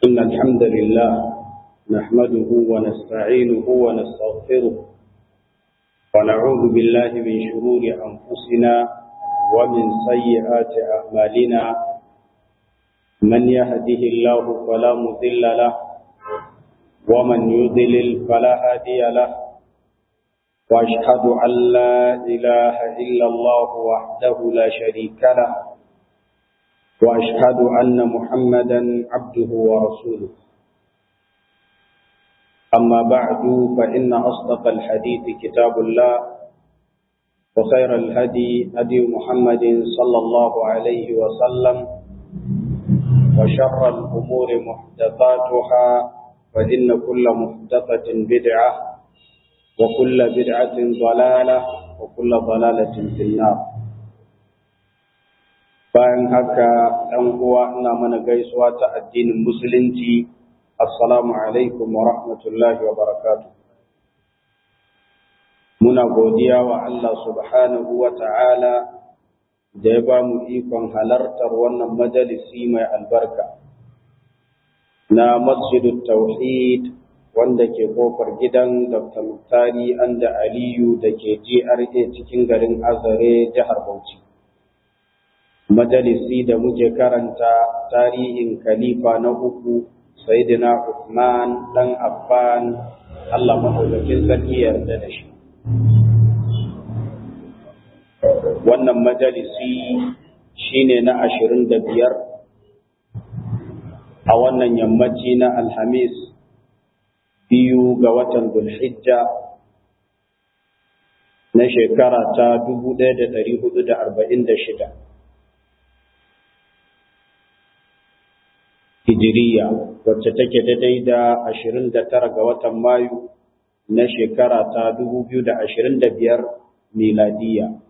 إن الحمد لله نحمده ونستعينه ونستغفره ونعوذ بالله من شرور أنفسنا ومن سيئات أعمالنا من يهده الله فلا مضل له ومن يضلل فلا هادي له وأشهد أن لا إله إلا الله وحده لا شريك له وأشهد أن محمدا عبده ورسوله أما بعد فإن أصدق الحديث كتاب الله وخير الهدي هدي محمد صلى الله عليه وسلم وشر الأمور محدثاتها فإن كل محدثة بدعة وكل بدعة ضلالة وكل ضلالة في النار bayan haka ɗan uwa ina mana gaisuwa ta addinin musulunci assalamu alaikum wa rahmatullahi wa barakatu muna godiya wa Allah subhanahu wa ta'ala da ya ba mu ikon halartar wannan majalisi mai albarka na masjidut tauhid wanda ke kofar gidan dr muktari anda aliyu da ke GRA cikin garin azare jihar bauchi majalisi da muke karanta tarihin khalifa na uku sayyidina Uthman dan Affan Allah madaukakin sarki yarda da shi wannan majalisi shine na ashirin da biyar a wannan yammaci na alhamis biyu ga watan Dhulhijja na shekara ta dubu ɗaya da ɗari hudu da arba'in da shida hijiriya wacce take daidai da ashirin da tara ga watan mayu na shekara ta dubu biyu da ashirin da biyar miladiya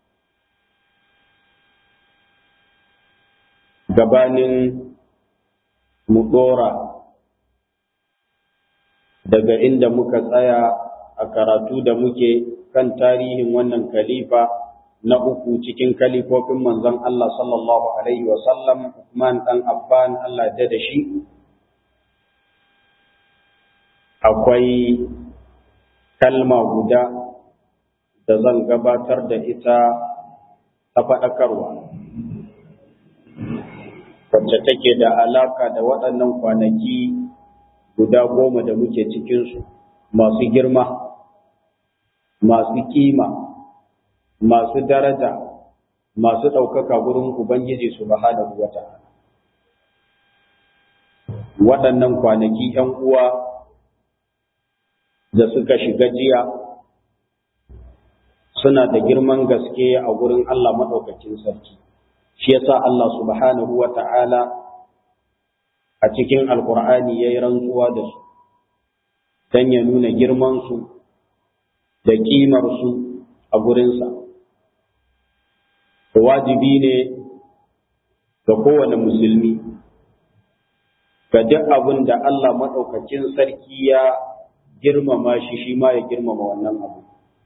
gabanin mu ɗora daga inda muka tsaya a karatu da muke kan tarihin wannan khalifa na uku cikin kalifofin manzon Allah sallallahu Alaihi wasallam Uthman ɗan Affan Allah da da shi akwai kalma guda da zan gabatar da ita ta faɗakarwa wacce take da alaka da waɗannan kwanaki guda goma da muke cikinsu masu girma masu kima masu daraja masu ɗaukaka gurin Ubangiji subhanahu wa ta'ala. Waɗannan kwanaki ‘yan uwa da suka shiga jiya suna da girman gaske a gurin Allah maɗaukakin sarki. Shi yasa Allah subhanahu wa ta'ala a cikin Alƙur'ani ya yi rantsuwa da su, don ya nuna girmansu da ƙimarsu a gurinsa. wajibi ne ga kowane musulmi ga duk abin da Allah maɗaukakin sarki ya girmama shi shi ma ya girmama wannan abu.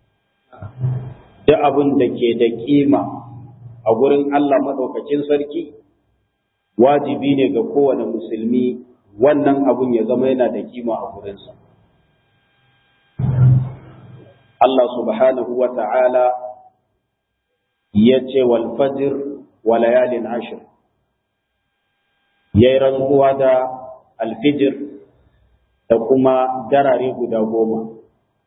Duk abin da ke da ƙima a gurin Allah maɗaukakin sarki wajibi ne ga kowane musulmi wannan abun ya zama yana da kima a gurinsa. Allah subhanahu wa ta'ala ya ce wal fajr wa layalin ashir yayi rantsuwa da alfijir da kuma darare guda goma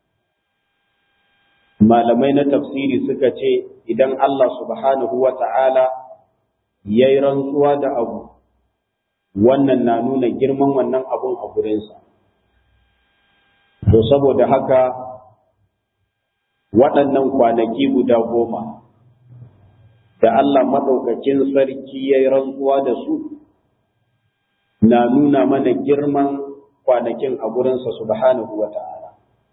malamai na tafsiri suka ce idan Allah subhanahu wa ta'ala yayi rantsuwa da abu wannan na nuna girman wannan abun a gurinsa to saboda haka waɗannan kwanaki guda goma da Allah maɗaukakin sarki ya yi rantsuwa da su na nuna mana girman kwanakin a gurinsa subhanahu wa ta'ala.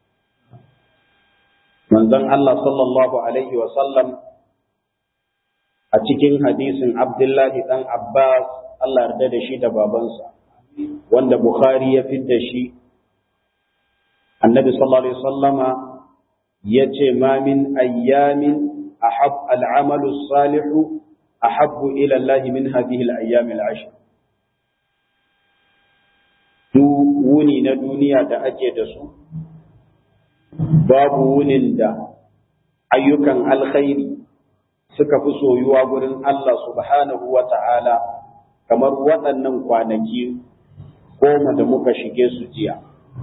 Manzon Allah sallallahu Alaihi wasallam a cikin hadisin Abdullahi ɗan Abbas Allah yarda da shi da babansa, wanda Bukhari ya fidda shi, annabi sallallahu Alaihi wasallama ya ce ma min ayyamin أحب العمل الصالح أحب إلى الله من هذه الأيام العشر duk wuni na duniya da ake da su babu wunin da ayyukan alkhairi suka fi soyuwa gurin Allah subhanahu wa ta'ala kamar waɗannan kwanaki goma da muka shige su jiya.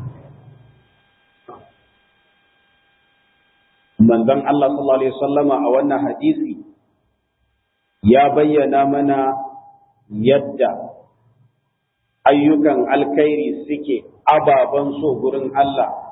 Manzon Allah sallallahu Alaihi wasallama a wannan hadisi ya bayyana mana yadda ayyukan alkhairi suke ababen so gurin Allah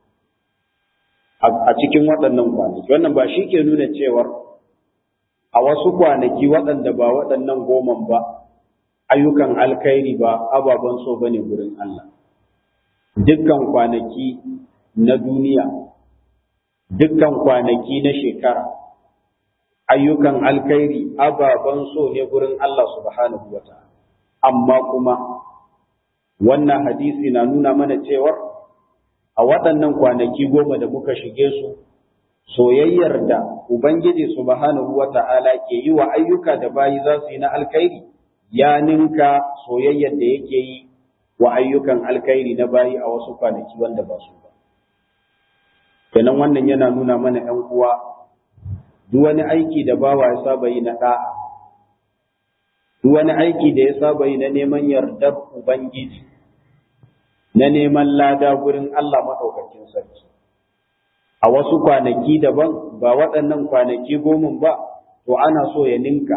a cikin waɗannan kwanaki. Wannan ba shi ke nuna cewar a wasu kwanaki waɗanda ba waɗannan goman ba ayyukan alkhairi ba ababen so ba ne gurin Allah. Dukkan kwanaki na duniya, dukkan kwanaki na shekara, ayyukan alkhairi ababen so ne gurin Allah subhanahu wa ta'ala. Amma kuma wannan hadisi na nuna mana cewar a waɗannan kwanaki goma da muka shige su, soyayyar da Ubangiji subhanahu wa ta'ala ke yi wa ayyuka da bayi za su yi na alkhairi, ya ninka soyayyar da yake yi wa ayyukan alkhairi na bayi a wasu kwanaki wanda ba su ba. Kenan wannan yana nuna mana ‘yan uwa, duk wani aiki da bawa ya saba yi na ɗa'a, duk wani aiki da ya saba yi na neman yardar Ubangiji, na neman lada gurin Allah maɗaukakin sarki. A wasu kwanaki daban ba waɗannan kwanaki gomin ba, to ana so ya ninka.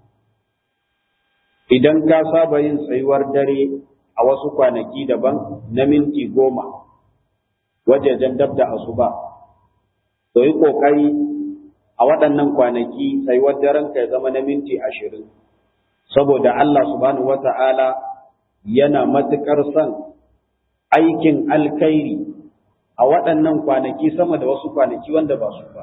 Idan ka saba yin tsayuwar dare a wasu kwanaki daban na minti goma, wajejen dab da asuba, to yi ƙoƙari a waɗannan kwanaki tsayuwar daren ka ya zama na minti ashirin. Saboda Allah subhanahu wata'ala yana matuƙar son aikin alkhairi a waɗannan kwanaki sama da wasu kwanaki wanda ba su ba.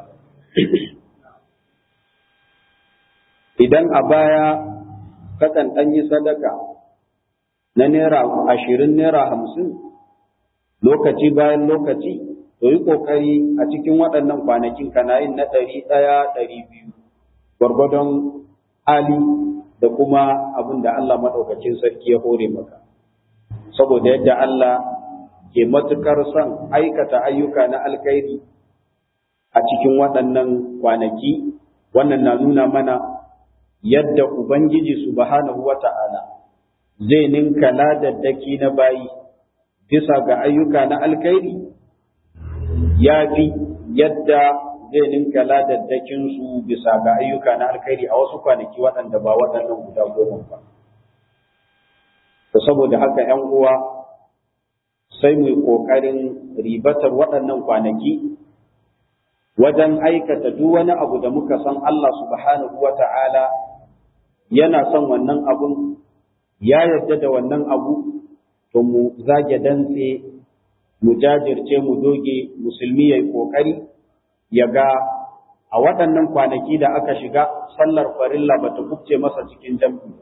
Idan a baya kakan ɗan yi sadaka na naira ashirin naira hamsin lokaci bayan lokaci, to yi ƙoƙari a cikin waɗannan kwanakin kana yin na ɗari ɗaya ɗari biyu, gwargwadon hali da kuma abin da Allah maɗaukacin sarki ya hore maka. Saboda yadda Allah ke matuƙar son aikata ayyuka na alkhairi a cikin waɗannan kwanaki, wannan na nuna mana yadda Ubangiji subhanahu wa ta'ala zai ninka ladaddaki na bayi bisa ga ayyuka na alkhairi ya fi yadda zai ninka ladaddakinsu bisa ga ayyuka na alkhairi a wasu kwanaki waɗanda ba waɗannan guda goma ba. saboda haka ‘yan uwa sai mu yi ƙoƙarin ribatar waɗannan kwanaki wajen aikata duk wani abu da muka san Allah subhanahu wa ta'ala yana son wannan abun, ya yarda da wannan abu, to mu zage dantse, mu jajirce, mu doge, musulmi ya yi ƙoƙari, ya ga a waɗannan kwanaki da aka shiga sallar farilla ba ta kubce masa cikin jam'i.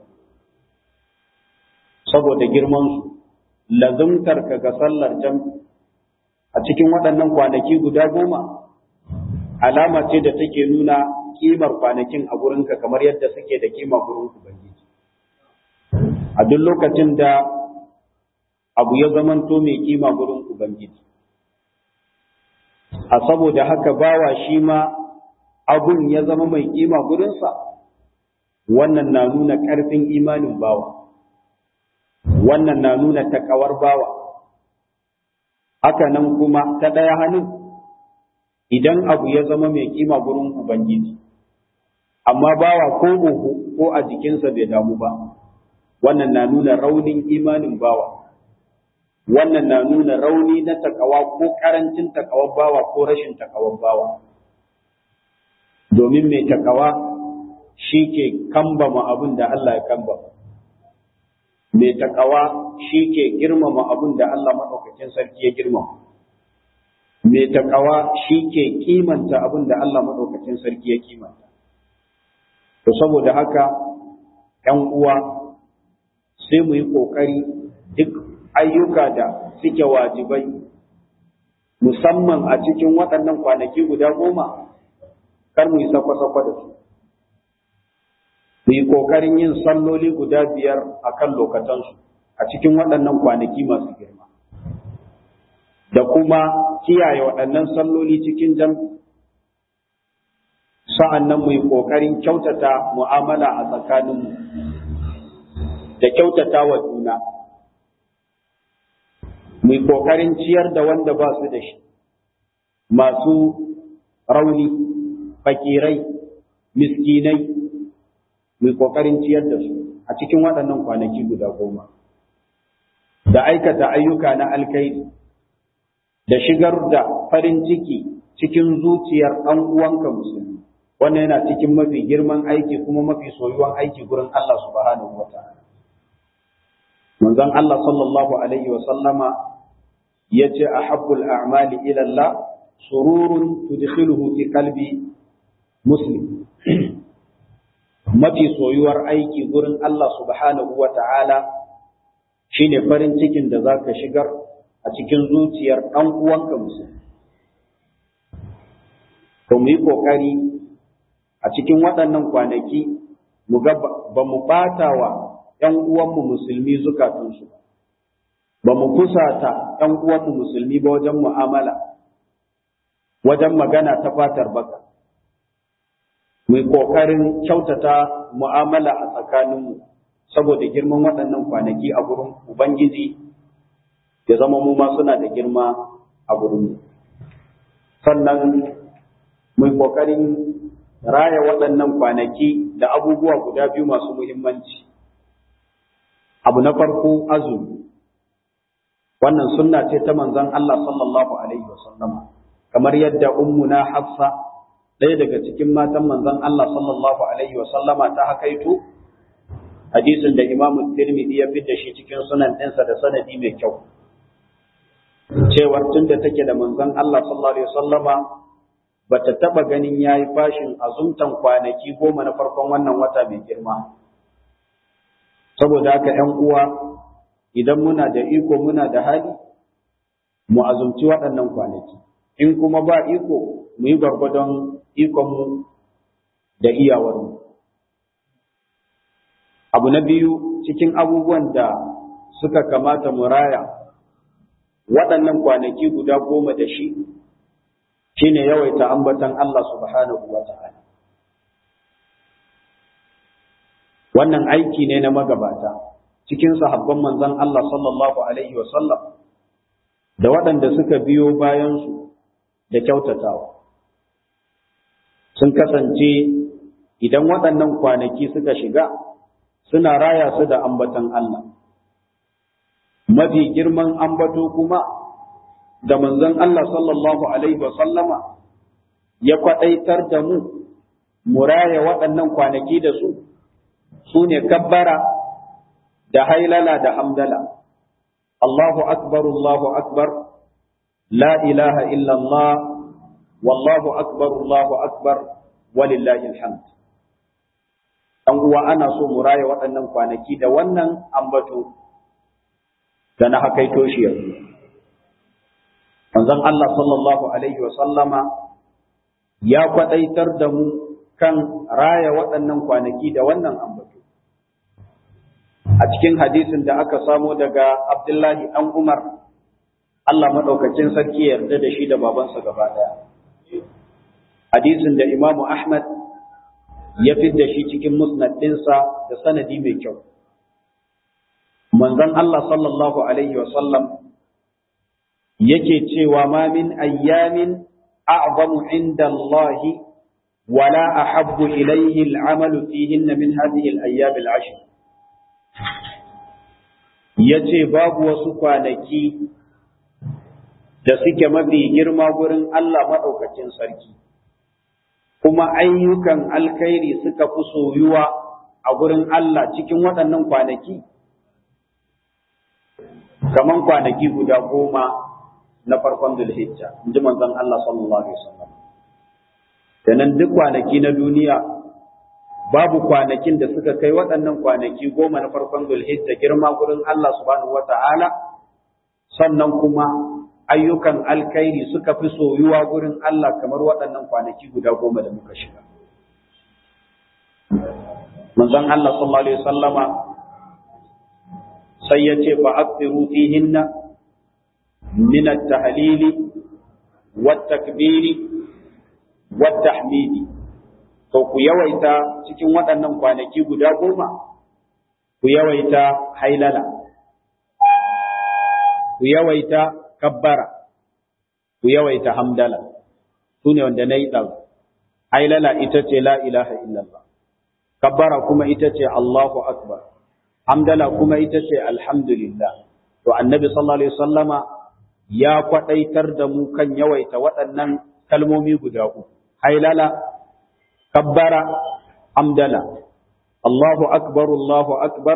Saboda girmansu, lazumtar ka ga sallar jam'i a cikin waɗannan kwanaki guda goma, alama ce da take nuna kimar kwanakin a gurinka kamar yadda suke da kima gurin Ubangiji. A duk lokacin da abu ya zamanto mai kima gurin Ubangiji. A saboda haka bawa shi ma abun ya zama mai kima gurinsa, wannan na nuna ƙarfin imanin bawa, wannan na nuna takawar bawa. Haka nan kuma ta ɗaya hannun idan abu ya zama mai kima gurin Ubangiji. amma bawa ko uku ko a jikinsa bai damu ba wannan na nuna raunin imanin bawa wannan na nuna rauni na takawa ko karancin takawar bawa ko rashin takawar bawa domin mai takawa shi ke kambama abin da Allah ya kambama mai takawa shi ke girmama abin da Allah maɗaukakin sarki ya girmama mai takawa shi ke kimanta abin da Allah maɗaukakin sarki ya kimanta To saboda haka ‘yan uwa sai mu yi ƙoƙari duk ayyuka da suke wajibai, musamman a cikin waɗannan kwanaki guda goma, kar mu yi sakwa-sakwa da su. Mu yi ƙoƙarin yin salloli guda biyar a kan lokatansu a a cikin waɗannan kwanaki masu girma da kuma kiyaye waɗannan salloli cikin jam'i sa'an nan mu yi ƙoƙarin kyautata mu'amala a tsakaninmu da kyautata wa juna mu yi ƙoƙarin ciyar da wanda ba su da shi masu rauni fakirai miskinai mu yi ƙoƙarin ciyar da su a cikin waɗannan kwanaki guda goma da aikata ayyuka na alkaidi da shigar da farin ciki cikin zuciyar ɗan uwanka musulmi wannan yana cikin mafi girman aiki kuma mafi soyuwan aiki gurin Allah subhanahu wa ta'ala manzon Allah sallallahu alaihi wa sallama yace ahabbul a'mali ila Allah sururun tudkhiluhu fi qalbi muslim mafi soyuwar aiki gurin Allah subhanahu wa ta'ala shine farin cikin da zaka shigar a cikin zuciyar ɗan uwanka musulmi to mu yi ƙoƙari a cikin waɗannan kwanaki mu ga ba mu ɓata wa ‘yan uwanmu musulmi zukatunsu ba mu kusata ‘yan uwanmu musulmi ba wajen mu'amala wajen magana ta fatar baka mu yi ƙoƙarin kyautata mu'amala a tsakaninmu saboda girman waɗannan kwanaki a gurin ubangiji ya zama mu ma suna da girma a gurinmu sannan mu yi ƙoƙarin raya waɗannan kwanaki da abubuwa guda biyu masu muhimmanci. Abu na farko azumi, wannan sunna ce ta manzon Allah sallallahu Alaihi wasallama, kamar yadda ummuna Hafsa ɗaya daga cikin matan manzon Allah sallallahu Alaihi wasallama ta hakaito, hadisin da Imam Tirmidhi ya da shi cikin sunan ɗinsa da sanadi mai kyau. Cewar tun da take da manzon Allah sallallahu Alaihi wasallama bata taba ganin yayi fashin azumtan kwanaki goma na farkon wannan wata mai girma saboda haka 'yan uwa idan muna da iko muna da hali mu azumci waɗannan kwanaki in kuma ba iko mu yi gwargwadon ikonmu da iyawarmu abu na biyu cikin abubuwan da suka kamata mu raya waɗannan kwanaki guda goma da shi shine yawaita ambatan Allah subhanahu wa ta'ala. Wannan aiki ne na magabata cikin sahabban manzon Allah sallallahu Alaihi wasallam da waɗanda suka biyo bayansu da kyautatawa. Sun kasance idan waɗannan kwanaki suka shiga suna raya su da ambatan Allah. Mafi girman ambato kuma da manzon Allah sallallahu Alaihi sallama ya kwaɗaitar da mu, mu raya waɗannan kwanaki da su, su ne kabbara da hailala da hamdala. Allahu akbar, Allahu akbar, la ilaha illallah, wallahu akbar, Allahu akbar, walillahi alhamd. Ɗan uwa ana so mu raya waɗannan kwanaki da wannan ambato da na hakaito shi yanzu. manzon Allah sallallahu alaihi sallama ya kwadaitar da mu kan raya waɗannan kwanaki da wannan ambato a cikin hadisin da aka samo daga Abdullahi ɗan Umar Allah maɗaukacin sarki yarda da shi da babansa gaba ɗaya hadisin da Imam Ahmad ya da shi cikin musnad ɗinsa da sanadi mai kyau manzon Allah sallallahu alaihi sallam yake cewa ma min ayyamin a'zamu inda Allah wala ahabbu ilayhi al'amalu fihin min hadhihi al-ayyam al-ashr yace babu wasu kwanaki da suke mafi girma gurin Allah madaukakin sarki kuma ayyukan alkhairi suka fi soyuwa a gurin Allah cikin waɗannan kwanaki kaman kwanaki guda goma na farkon Zulhijja, in ji manzon Allah sallallahu Alaihi wasallam. Sannan duk kwanaki na duniya babu kwanakin da suka kai waɗannan kwanaki goma na farkon Zulhijja girma gurin Allah subhanahu wata'ala sannan kuma ayyukan alkhairi suka fi soyuwa gurin Allah kamar waɗannan kwanaki guda goma da muka shiga. Manzon Allah sallallahu Alaihi wasallama sai ya ce fa'afiru fihinna min at-tahlili wat-takbiri wat-tahmidi to ku yawaita cikin waɗannan kwanaki guda goma ku yawaita hailala ku yawaita kabbara ku yawaita hamdala su ne wanda na yi ɗan hailala ita ce la ilaha illallah kabbara kuma ita ce Allahu akbar hamdala kuma ita ce alhamdulillah to annabi sallallahu alaihi wasallama ya kwadaitar da mu kan yawaita waɗannan kalmomi guda uku hailala kabbara hamdala Allahu akbar Allahu akbar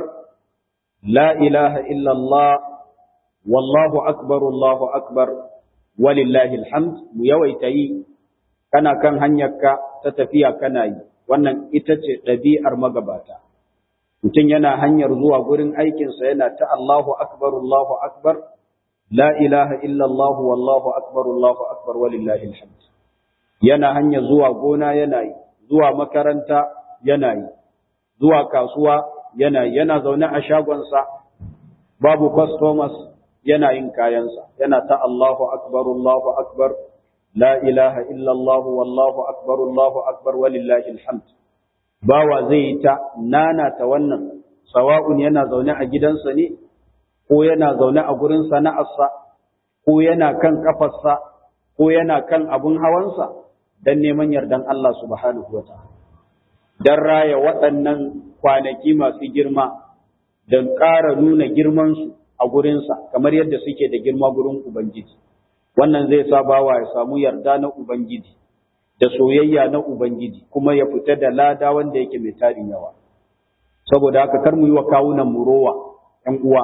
la ilaha illa Allah wallahu akbar Allahu akbar walillahi alhamd mu yawaita yi kana kan hanyarka ta tafiya kana yi wannan ita ce ɗabi'ar magabata mutum yana hanyar zuwa gurin aikinsa yana ta Allahu akbar Allahu akbar la ilaha illallah wallahu akbar Allahu akbar walillahi alhamd yana hanyar zuwa gona yana yi zuwa makaranta yana yi zuwa kasuwa yana yi yana zaune a shagonsa babu customers yana yin kayansa yana ta Allahu akbar Allahu akbar la ilaha illallah wallahu akbar Allahu akbar walillahi alhamd bawa zai yi ta nana ta wannan sawa'un yana zaune a gidansa ne ko yana zaune a gurin sana'arsa ko yana kan kafarsa ko yana kan abun hawansa dan neman yardan Allah subhanahu wa ta'ala dan raya waɗannan kwanaki masu girma dan ƙara nuna girmansu a gurinsa kamar yadda suke da girma gurin Ubangiji wannan zai sa bawa ya samu yarda na Ubangiji da soyayya na Ubangiji kuma ya fita da lada wanda yake mai tarin yawa. Saboda haka kar mu yi wa kawunan mu rowa ‘yan uwa,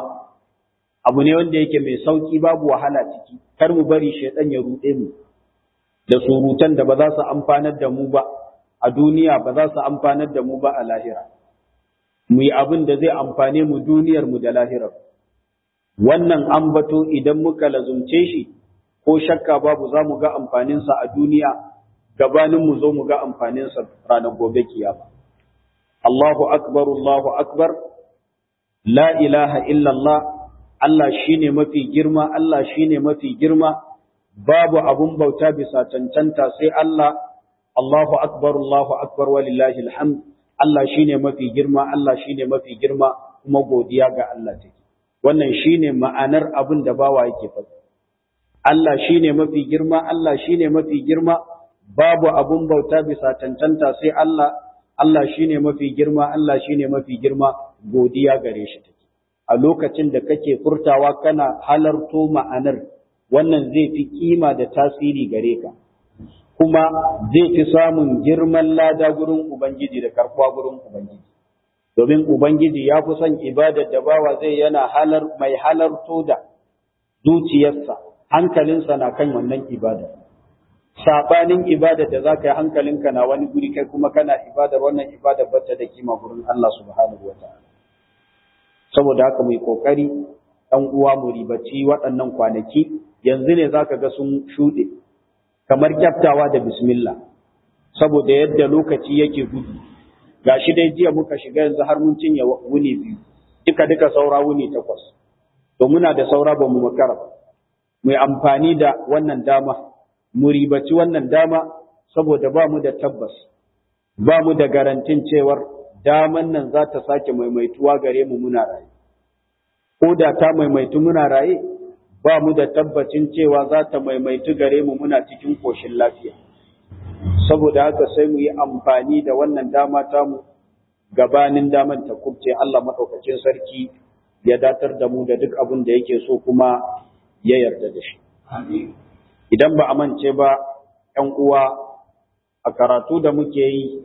abu ne wanda yake mai sauƙi babu wahala ciki, kar mu bari shaiɗan ya ruɗe mu da surutan da ba za su amfanar da mu ba a duniya ba za su amfanar da mu ba a lahira. Mu yi abin da zai amfane mu duniyar mu da lahirar. Wannan ambato idan muka lazumce shi, ko shakka babu za mu ga amfaninsa a duniya gabanin mu zo mu ga amfaninsa ranar gobe kiyama. Allahu akbar Allahu akbar la ilaha illallah Allah shine mafi girma Allah shine mafi girma babu abun bauta bisa cancanta sai Allah Allahu akbar Allahu akbar walillahi alhamd Allah shine mafi girma Allah shine mafi girma kuma godiya ga Allah take wannan shine ma'anar abin da bawa yake faɗi Allah shine mafi girma Allah shine mafi girma babu abun bauta bisa cancanta sai Allah Allah shine mafi girma Allah shine mafi girma godiya gare shi take a lokacin da kake furtawa kana halarto ma'anar wannan zai fi kima da tasiri gare ka kuma zai fi samun girman lada gurin ubangiji da karkuwa gurin ubangiji domin ubangiji ya fi son ibadar da bawa zai yana halar mai halarto da zuciyarsa hankalinsa na kan wannan ibada sabanin ibada da za ka yi hankalinka na wani guri kai kuma kana ibadar wannan ibadar bata da kima gurin Allah subhanahu wa ta'ala saboda haka mai kokari ɗan uwa mu ribaci waɗannan kwanaki yanzu ne zaka ga sun shuɗe kamar kyaftawa da bismillah saboda yadda lokaci yake gudu gashi dai jiya muka shiga yanzu har mun cinye wuni biyu duka duka saura wuni takwas to muna da saura ba mu makara ba mu amfani da wannan dama mu ribaci wannan dama saboda ba mu da tabbas ba mu da garantin cewar daman nan za ta sake maimaituwa gare mu muna raye ko da ta maimaitu muna raye ba mu da tabbacin cewa za ta maimaitu gare mu muna cikin koshin lafiya saboda haka sai mu yi amfani da wannan dama tamu gabanin daman ta kubce Allah maɗaukacin sarki ya datar da mu da duk abin da yake so kuma ya yarda da shi. Idan ba a mance ba ‘yan uwa a karatu da muke yi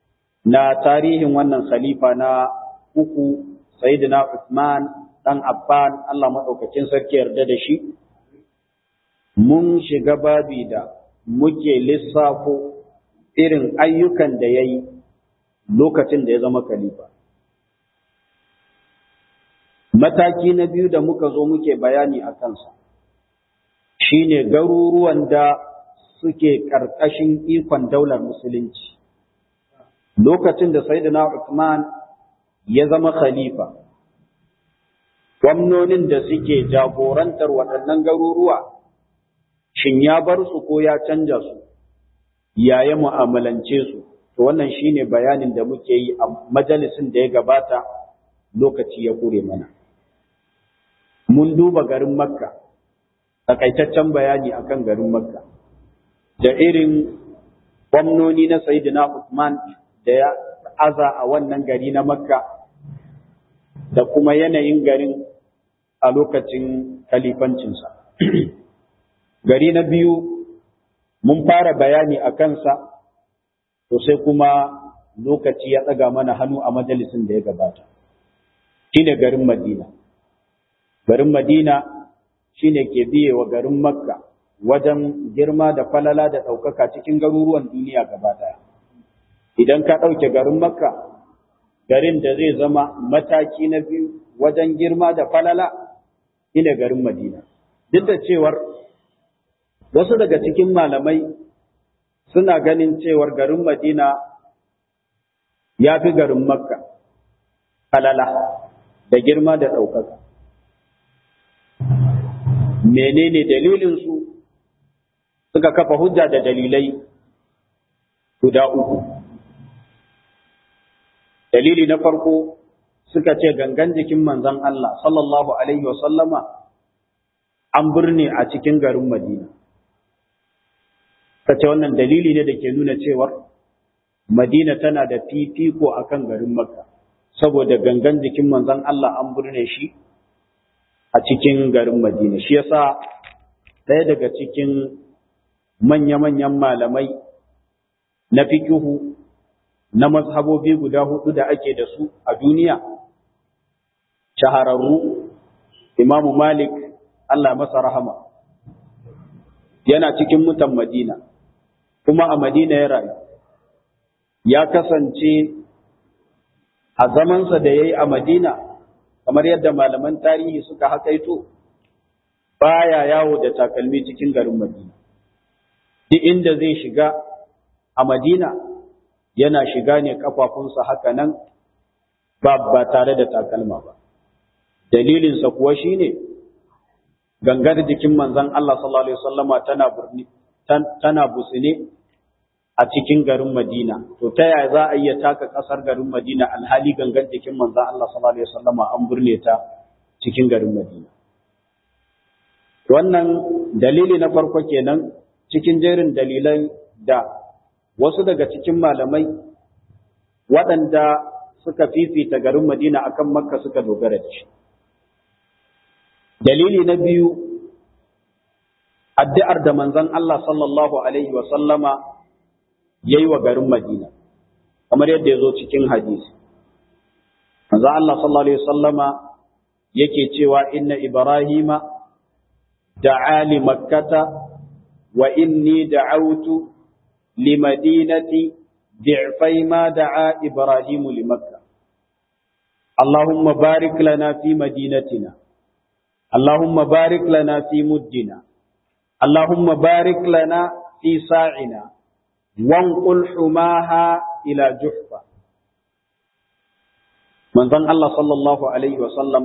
na tarihin wannan khalifa na uku Sayyidina Uthman ɗan Affan Allah maɗaukacin sarki yarda da shi, mun shiga babi da muke lissafo irin ayyukan da ya yi lokacin da ya zama khalifa. Mataki na biyu da muka zo muke bayani a kansa, shi ne garuruwan da suke ƙarƙashin ikon daular Musulunci. Lokacin da Sayyidina Uthman ya zama khalifa, gwamnonin da suke jagorantar waɗannan garuruwa shin ya bar su ko ya canja su ya ya mu'amalance su to wannan shine bayanin da muke yi a majalisin da ya gabata lokaci ya kure mana mun duba garin makka takaitaccen bayani akan garin makka da irin gwamnoni na Sayyidina Usman da ya aza a wannan gari na Makka da kuma yanayin garin a lokacin kalifancinsa. gari na biyu mun fara bayani a kansa, to sai kuma lokaci ya ɗaga mana hannu a majalisin da ya gabata. Shi ne garin Madina. Garin Madina shi ne ke biye wa garin Makka. wajen girma da falala da ɗaukaka cikin garuruwan duniya gaba ɗaya. Idan ka ɗauke garin Makka, garin da zai zama mataki na biyu wajen girma da falala, ina garin Madina. Duk da cewar wasu daga cikin malamai suna ganin cewar garin Madina ya fi garin Makka falala da girma da ɗaukaka. Menene dalilinsu? suka kafa hujja da dalilai guda uku. Dalili na farko suka ce gangan jikin manzon Allah sallallahu Alaihi wasallama an birne a cikin garin Madina. Suka ce wannan dalili ne da ke nuna cewar Madina tana da fifiko a kan garin Makka, saboda gangan jikin manzon Allah an birne shi a cikin garin Madina. Shi yasa ɗaya daga cikin manya-manyan malamai na fikihu na mazhabobi guda hudu da ake da su a duniya, shahararru, Imamu Malik, Allah masa rahama, yana cikin mutan Madina, kuma a Madina ya rayu. Ya kasance a zamansa da ya yi a Madina, kamar yadda malaman tarihi suka haƙaito, baya yawo da takalmi cikin garin Madina. duk inda zai shiga a Madina yana shiga ne kafafunsa haka nan ba ba tare da takalma ba. Dalilinsa kuwa shi ne gangar jikin manzon Allah sallallahu Alaihi wasallama tana burni, tana busine a cikin garin Madina. To ta yaya za a iya taka ƙasar garin Madina alhali gangar jikin manzon Allah sallallahu Alaihi wasallama an burne ta cikin garin Madina. Wannan dalili na farko kenan cikin jerin dalilan da wasu daga cikin malamai waɗanda suka fifita garin Madina akan Makka suka dogara da shi. Dalili na biyu, addu'ar da manzon Allah sallallahu Alaihi wasallama ya yi wa garin Madina, kamar yadda ya zo cikin hadisi. Manzon Allah sallallahu Alaihi wasallama yake cewa inna Ibrahima da'a li makkata وإني دعوت لمدينة ضعفي ما دعا إبراهيم لمكة اللهم بارك لنا في مدينتنا اللهم بارك لنا في مدنا اللهم بارك لنا في ساعنا وانقل حماها إلى جحفة من ظن الله صلى الله عليه وسلم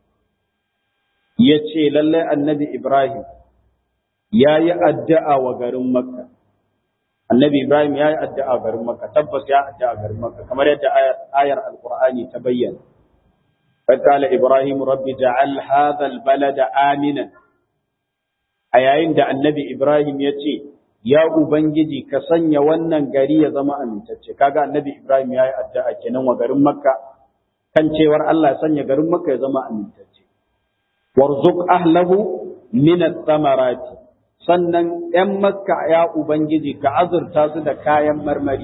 يتشي لله النبي إبراهيم ya yi addu'a wa garin Makka. Annabi Ibrahim ya yi addu'a garin Makka, tabbas ya addu'a garin Makka, kamar yadda ayar Al'ur'ani ta bayyana. Fakala Ibrahim Rabbi ja'al hadhal balada aminan. A yayin da annabi Ibrahim ya ce, Ya Ubangiji, ka sanya wannan gari ya zama amintacce, kaga annabi Ibrahim ya yi addu'a kenan wa garin Makka, kan cewar Allah ya sanya garin Makka ya zama amintacce. Warzuk ahlahu min samarati sannan ‘yan makka ya Ubangiji ka azurta su da kayan marmari.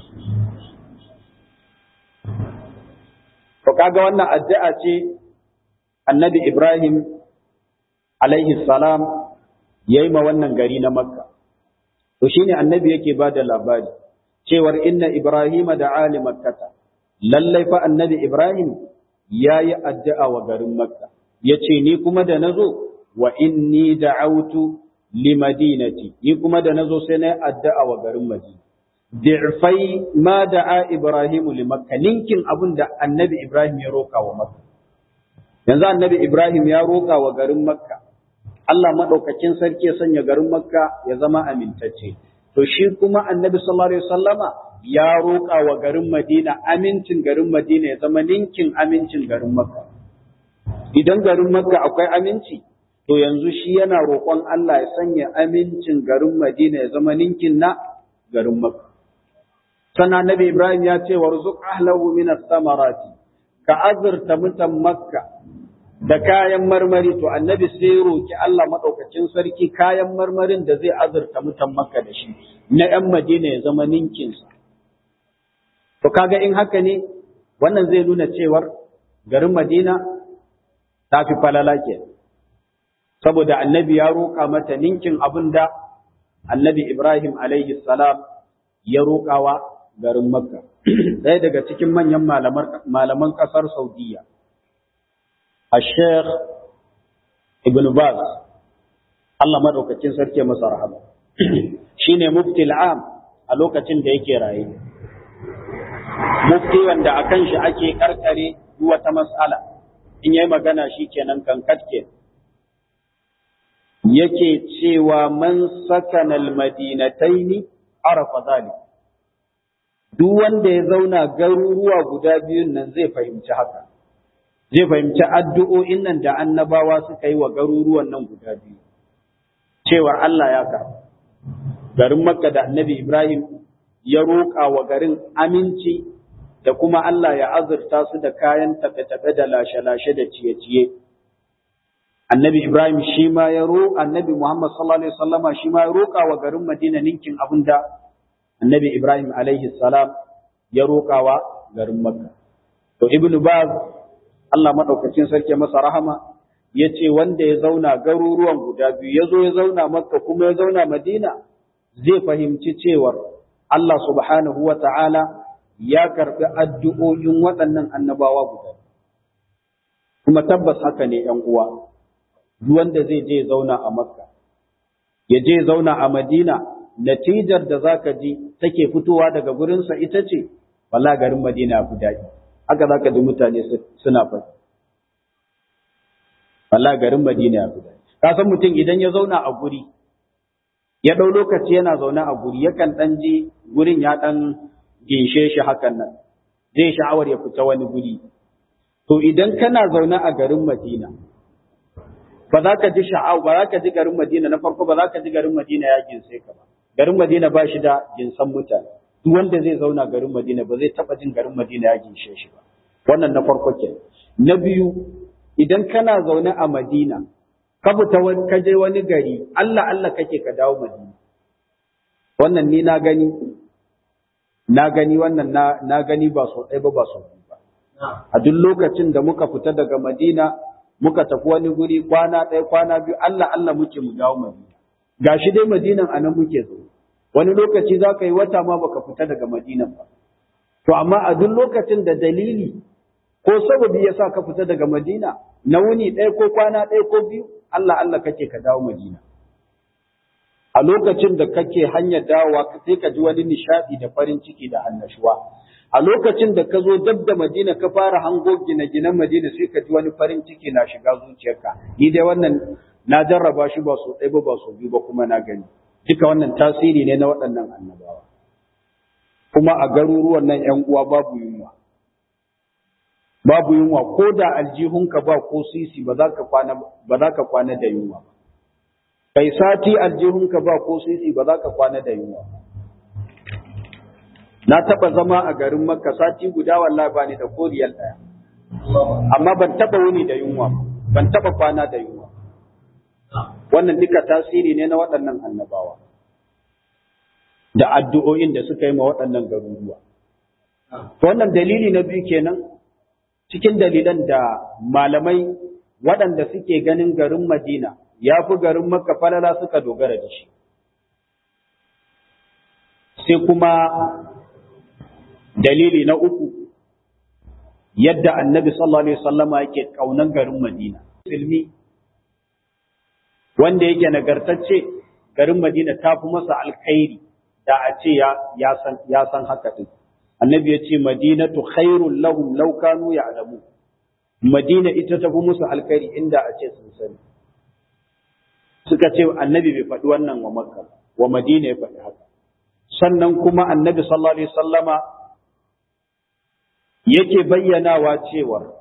To kaga wannan addu'a ce annabi Ibrahim alaihi salam ya yi ma wannan gari na makka. To shi ne annabi yake ba da labari, cewar inna Ibrahim da Ali makkata, lallai fa annabi Ibrahim ya yi addu'a wa garin makka, ya ce ni kuma da na zo wa inni da'autu limadinati ni kuma da nazo sai na addu'a wa garin Madina di'fai ma da'a Ibrahim li Makka ninkin abin da Annabi Ibrahim ya roka wa Makka yanzu annabi Ibrahim ya roƙa wa garin Makka Allah maɗaukakin sarki ya sanya garin Makka ya zama amintacce to shi kuma annabi sallallahu alaihi wasallama ya roƙa wa garin Madina amincin garin Madina ya zama ninkin amincin garin Makka idan garin Makka akwai aminci to yanzu shi yana roƙon Allah ya sanya amincin garin Madina ya zama ninkin na garin Makka sannan annabi Ibrahim ya ce warzuq ahlahu min samarati ka azurta mutan Makka da kayan marmari to annabi sai roki Allah madaukakin sarki kayan marmarin da zai azurta mutan Makka da shi na ‘yan Madina ya zama ninkinsa. To kaga in haka ne wannan zai nuna cewar garin Madina ta fi falala ke. Saboda annabi ya roƙa mata ninkin abin da annabi Ibrahim alaihi salam ya roƙawa garin Makka. Ɗaya daga cikin manyan malaman ƙasar Saudiya. الشيخ ابن باز Allah madaukakin sarki masa rahama shine mufti al'am a lokacin da yake raye mufti wanda akan shi ake karkare wata mas'ala in yayi magana shikenan kan katke yake cewa man sakana al-madinataini arafa zalik duk wanda ya zauna garuruwa guda biyun nan zai fahimci haka zai fahimci addu'o'in nan da annabawa suka yi wa garuruwan nan guda biyu, cewar Allah ya karɓa. Garin Makka da annabi Ibrahim ya roƙa wa garin aminci da kuma Allah ya azurta su da kayan tafe-tafe da lashe-lashe da ciye-ciye. Annabi Ibrahim shi ma ya roƙa, annabi Muhammad sallallahu Alaihi wasallama shi ma ya roƙa wa garin Madina ninkin abin da annabi Ibrahim alaihi salam ya roƙa wa garin Makka. To Ibn Baz Allah maɗaukacin sarki masa rahama ya ce wanda ya zauna garuruwan guda biyu ya zo ya zauna makka kuma ya zauna madina zai fahimci cewar Allah subhanahu wa ta'ala ya karɓi addu'o'in waɗannan annabawa guda kuma tabbas haka ne ‘yan uwa duk wanda zai je zauna a makka ya je zauna a madina natijar da zaka ji take fitowa daga gurinsa ita ce wala garin madina guda daɗi haka za ka ji mutane suna faɗi. Allah garin Madina ya fi Ka san mutum idan ya zauna a guri, ya ɗau lokaci yana zaune a guri, yakan ɗan ji gurin ya ɗan ginshe shi hakan nan, zai sha'awar ya fita wani guri. To idan kana zaune a garin Madina, ba za ka ji sha'awa, ba za ka ji garin Madina na farko ba za ka ji garin Madina ya ginse ka ba. Garin Madina ba shi da jinsan mutane. duk wanda zai zauna garin Madina ba zai taba jin garin Madina ya ginshe shi ba wannan na farko ke na biyu idan kana zaune a Madina ka fita wani ka je wani gari Allah Allah kake ka dawo Madina wannan ni na gani na gani wannan na na gani ba so ɗaya ba ba so biyu ba a duk lokacin da muka fita daga Madina muka tafi wani guri kwana ɗaya kwana biyu Allah Allah muke mu dawo Madina gashi dai Madinan anan muke zaune wani lokaci za ka yi wata ma baka fita daga Madina ba. To amma a duk lokacin da dalili ko sababi ya sa ka fita daga Madina na wuni ɗaya ko kwana ɗaya ko biyu Allah Allah kake ka dawo Madina. A lokacin da kake hanyar dawowa sai ka ji wani nishaɗi da farin ciki da annashuwa. A lokacin da ka zo dab da Madina ka fara hango gine-ginen Madina sai ka ji wani farin ciki na shiga zuciyarka. Ni dai wannan na jarraba shi ba so ɗaya ba ba so biyu ba kuma na gani. duka wannan tasiri ne na waɗannan annabawa kuma a garuruwan nan ‘yan uwa babu yunwa babu yunwa ko da aljihunka ba ko sisi ba za ka kwana ba za ka kwana da yunwa kai sati aljihunka ba ko sisi ba za ka kwana da yunwa na taɓa zama a garin makka sati guda wallahi ba ni da koriyar ɗaya amma ban taɓa wuni da yunwa ban taɓa kwana da yunwa wannan duka tasiri ne na waɗannan annabawa da addu'o'in da suka yi ma waɗannan garuruwa. Wannan dalili na biyu kenan cikin dalilan da malamai waɗanda suke ganin garin Madina ya fi garin Makka falala suka dogara da shi. Sai kuma dalili na uku yadda annabi sallallahu Alaihi wasallama yake ƙaunan garin Madina. Musulmi wanda yake nagartacce garin Madina ta fi masa alkhairi da a ce ya san haka din. Annabi ya ce Madinatu khairul lahum law kanu ya'lamu. Madina ita ta fi musu alkhairi inda a ce sun sani suka ce annabi bai faɗi wannan wa makka wa madina ya faɗi haka sannan kuma annabi sallallahu alaihi sallama yake bayyanawa cewa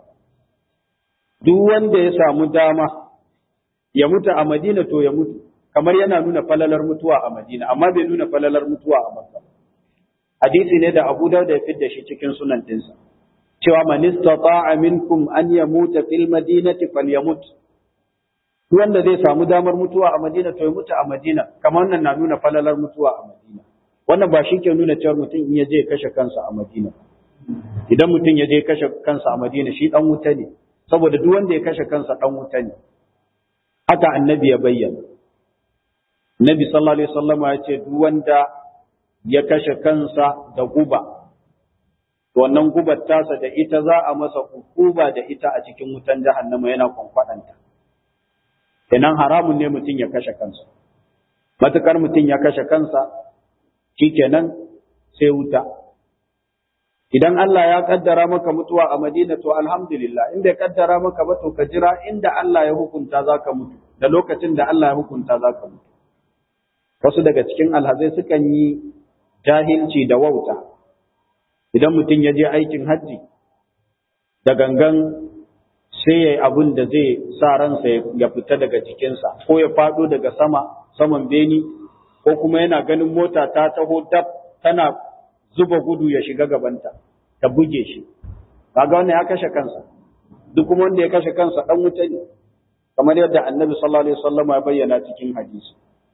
duk wanda ya samu dama ya mutu a madina to ya mutu kamar yana nuna falalar mutuwa a madina amma bai nuna falalar mutuwa a makka hadisi ne da abu dauda ya fidda shi cikin sunan dinsa cewa man istata'a minkum an yamuta fil madinati falyamut wanda zai samu damar mutuwa a Madina to ya mutu a Madina kamar wannan na nuna falalar mutuwa a Madina wannan ba shi ke nuna cewa mutum in ya je kashe kansa a Madina idan mutum ya je kashe kansa a Madina shi dan wuta ne saboda duk wanda ya kashe kansa dan wuta ne haka annabi ya bayyana Nabi sallallahu alaihi wasallam ya ce duk wanda ya kashe kansa da guba to wannan gubar tasa da ita za a masa hukuba da ita a cikin wutan jahannama yana kwankwadanta kenan haramun ne mutum ya kashe kansa matukar mutum ya kashe kansa shikenan sai wuta idan Allah ya kaddara maka mutuwa a Madina to alhamdulillah in bai kaddara maka ba to ka jira inda Allah ya hukunta zaka mutu da lokacin da Allah ya hukunta zaka mutu wasu daga cikin alhazai sukan yi jahilci da wauta idan mutum ya je aikin hajji da gangan sai ya yi abin da zai sa ransa ya fita daga jikinsa ko ya faɗo daga sama saman beni ko kuma yana ganin mota ta taho dab tana zuba gudu ya shiga gabanta ta buge shi kaga wannan ya kashe kansa duk kuma wanda ya kashe kansa dan wuta ne kamar yadda annabi sallallahu alaihi wasallam ya bayyana cikin hadisi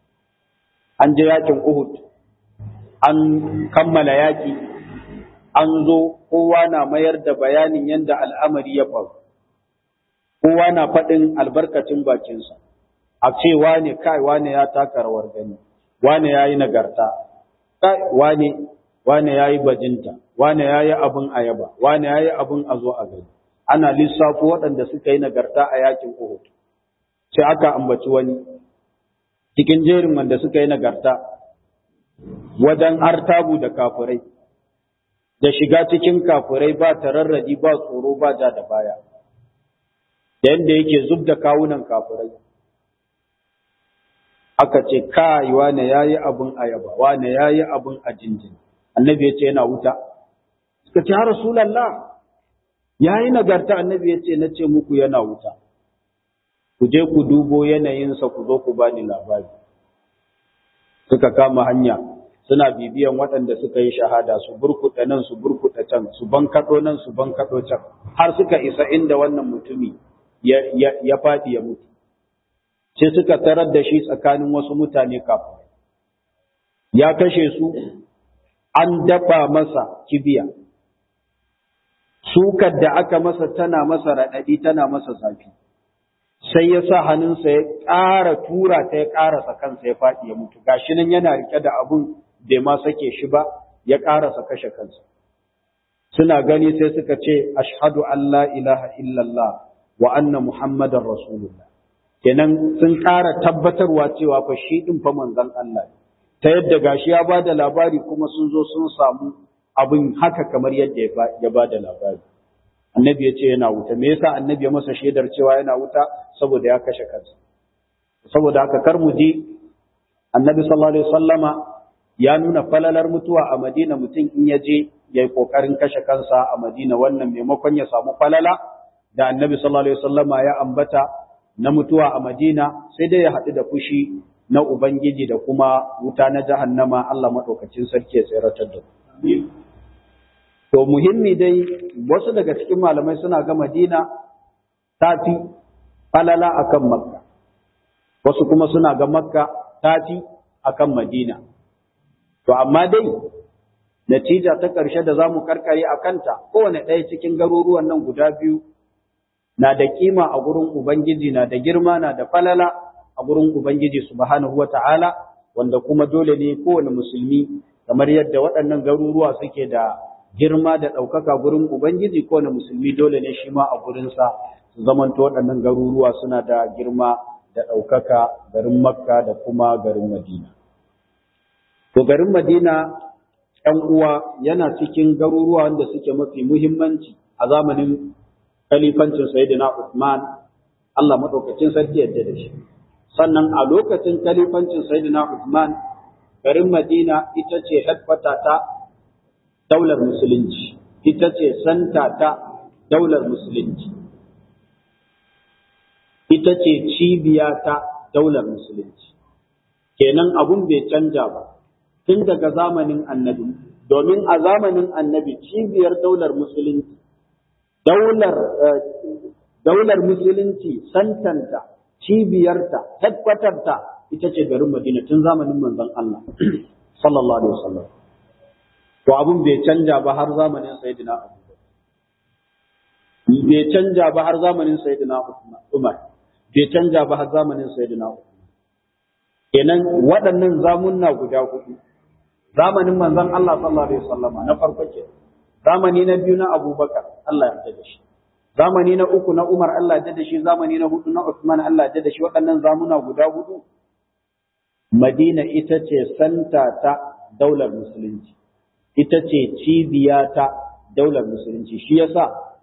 an je yakin Uhud an kammala yaki an zo kowa na mayar da bayanin yadda al'amari ya faru kowa na faɗin albarkacin bakinsa, a ce wane kai wane ya taka rawar gani, wane ya yi nagarta, kai wane, wane ya yi bajinta, wane ya yi abin ayaba, wane ya yi abin a zo a gani. Ana lissafo waɗanda suka yi nagarta a yakin Uhud. Sai aka ambaci wani, cikin jerin wanda suka yi nagarta, wajen artabu da kafurai, da shiga cikin kafurai ba tararradi ba tsoro ba ja da baya. da yadda yake zub da kawunan kafirai aka ce kai wane yayi abun ayaba wane yayi abun a jinjin annabi ya ce yana wuta suka ce ya rasulullah yayi nagarta annabi ya ce na ce muku yana wuta ku je ku dubo yanayinsa ku zo ku bani labari suka kama hanya suna bibiyan waɗanda suka yi shahada su burkuɗa nan su burkuɗa can su bankaɗo nan su bankaɗo can har suka isa inda wannan mutumi ya faɗi ya mutu. Sai suka tarar da shi tsakanin wasu mutane kafin. Ya kashe su, an dafa masa kibiya. Sukar da aka masa tana masa raɗaɗi tana masa zafi. Sai ya sa hannunsa ya ƙara tura ta ya ƙarasa kansa ya faɗi ya mutu. Gashi nan yana riƙe da abun bai ma sake shi ba, ya ƙarasa kashe kansa. Suna gani sai suka ce, Ashhadu an la ilaha illallah wa anna Muhammadan Rasulullah. Kenan sun ƙara tabbatarwa cewa fa shi ɗin fa manzon Allah ne. Ta yadda gashi ya ba da labari kuma sun zo sun samu abin haka kamar yadda ya ba da labari. Annabi ya ce yana wuta. Me yasa annabi ya masa shaidar cewa yana wuta? Saboda ya kashe kansa. Saboda haka kar mu ji annabi sallallahu alaihi wasallama ya nuna falalar mutuwa a Madina mutum in ya je ya yi ƙoƙarin kashe kansa a Madina wannan maimakon ya samu falala da annabi sallallahu alaihi wasallama ya ambata na mutuwa a Madina sai dai ya haɗu da fushi na Ubangiji da kuma wuta na jahannama Allah maɗaukacin sarki ya tseratar da To muhimmi dai wasu daga cikin malamai suna ga Madina ta fi falala akan Makka. Wasu kuma suna ga Makka ta fi akan Madina. To amma dai natija ta ƙarshe da za mu karkare a kanta kowane ɗaya cikin garuruwan nan guda biyu na da kima a gurin Ubangiji na da girma na da falala a gurin Ubangiji subhanahu wata'ala wanda kuma dole ne kowane musulmi kamar yadda waɗannan garuruwa suke da girma da ɗaukaka gurin Ubangiji kowane musulmi dole ne shi ma a gurinsa su zamanto waɗannan garuruwa suna da girma da ɗaukaka garin Makka da kuma garin Madina. To garin Madina ‘yan uwa yana cikin garuruwa wanda suke mafi muhimmanci a zamanin kalifancin sayyidina Uthman Allah madaukakin sarki yadda da shi sannan a lokacin kalifancin sayyidina Uthman garin Madina ita ce headquarter ta daular musulunci ita ce santa ta daular musulunci ita ce cibiya ta daular musulunci kenan abun bai canja ba tun daga zamanin annabi domin a zamanin annabi cibiyar daular musulunci daular daular musulunci santanta cibiyarta headquarterta ita ce garin Madina tun zamanin manzon Allah sallallahu alaihi wasallam to abun bai canja ba har zamanin sayyidina Abu bai canja ba har zamanin sayyidina Umar bai canja ba har zamanin sayyidina Umar kenan waɗannan zamunna guda hudu zamanin manzon Allah sallallahu alaihi wasallama na farko ke zamani na biyu na Abubakar Allah ya yarda da shi zamani na uku na Umar Allah ya yarda da shi zamani na hudu na Uthman Allah ya yarda da shi waɗannan zamuna guda hudu Madina ita ce santa ta daular musulunci ita ce cibiya ta daular musulunci shi yasa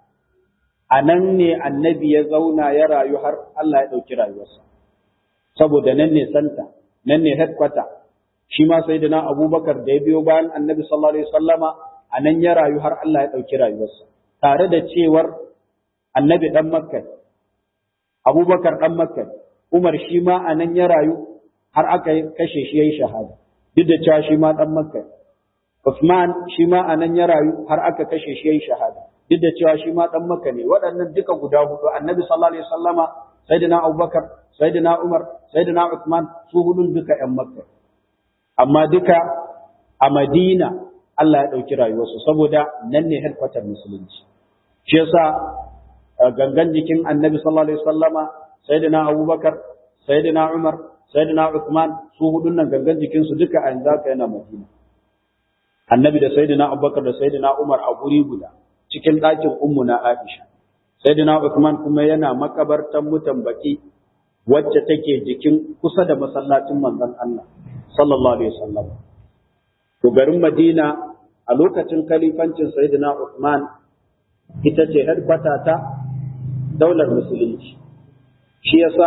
a nan ne annabi ya zauna ya rayu har Allah ya ɗauki rayuwarsa saboda nan ne santa nan ne headquarter shi ma sai na abubakar da ya biyo bayan annabi sallallahu alaihi wasallama a nan ya rayu har Allah ya ɗauki rayuwarsa tare da cewar annabi ɗan makka abubakar ɗan makka umar shi ma a nan ya rayu har aka kashe shi ya yi shahada duk da cewa shi ma ɗan makka Usman shi ma a nan ya rayu har aka kashe shi ya yi shahada duk da cewa shi ma ɗan makka ne waɗannan duka guda hudu annabi sallallahu alaihi wasallama sayyidina abubakar sayyidina umar sayyidina Uthman su hudun duka ƴan makka amma duka a Madina Allah ya ɗauki rayuwarsu saboda nan ne headquarter musulunci. Shi yasa gangan jikin annabi sallallahu alaihi wasallama sayyidina Abubakar, sayyidina Umar, sayyidina Uthman su hudun nan gangan jikinsu duka a yanzu haka yana Madina. Annabi da sayyidina Abubakar da sayyidina Umar a guri guda cikin ɗakin ummu na Aisha. Sayyidina Uthman kuma yana makabartan mutan baki wacce take jikin kusa da masallacin manzon Allah sallallahu alaihi wasallam. To garin Madina a lokacin kalifancin Sayyidina Uthman ita ce headquarter ta daular musulunci. Shi yasa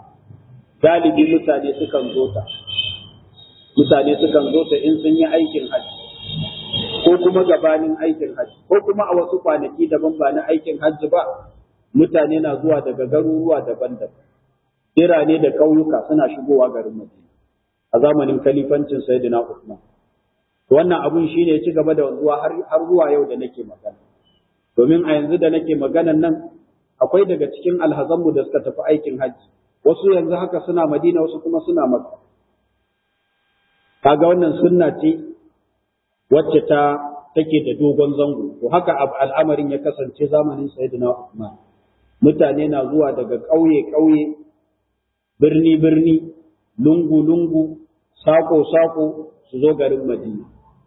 galibi mutane sukan zo ta. Mutane sukan zo ta in sun yi aikin hajji ko kuma gabanin aikin hajji ko kuma a wasu kwanaki daban ba na aikin hajji ba mutane na zuwa daga garuruwa daban-daban. Birane da ƙauyuka suna shigowa garin Madina a zamanin kalifancin Sayyidina Uthman. wannan abun shi ne ci gaba da wanzuwa har zuwa yau da nake magana domin a yanzu da nake maganan nan akwai daga cikin alhazanmu da suka tafi aikin hajji wasu yanzu haka suna madina wasu kuma suna makka kaga wannan sunna ce wacce ta take da dogon zango to haka al'amarin ya kasance zamanin sayyidina Uthman mutane na zuwa daga ƙauye ƙauye birni birni lungu lungu sako sako su zo garin madina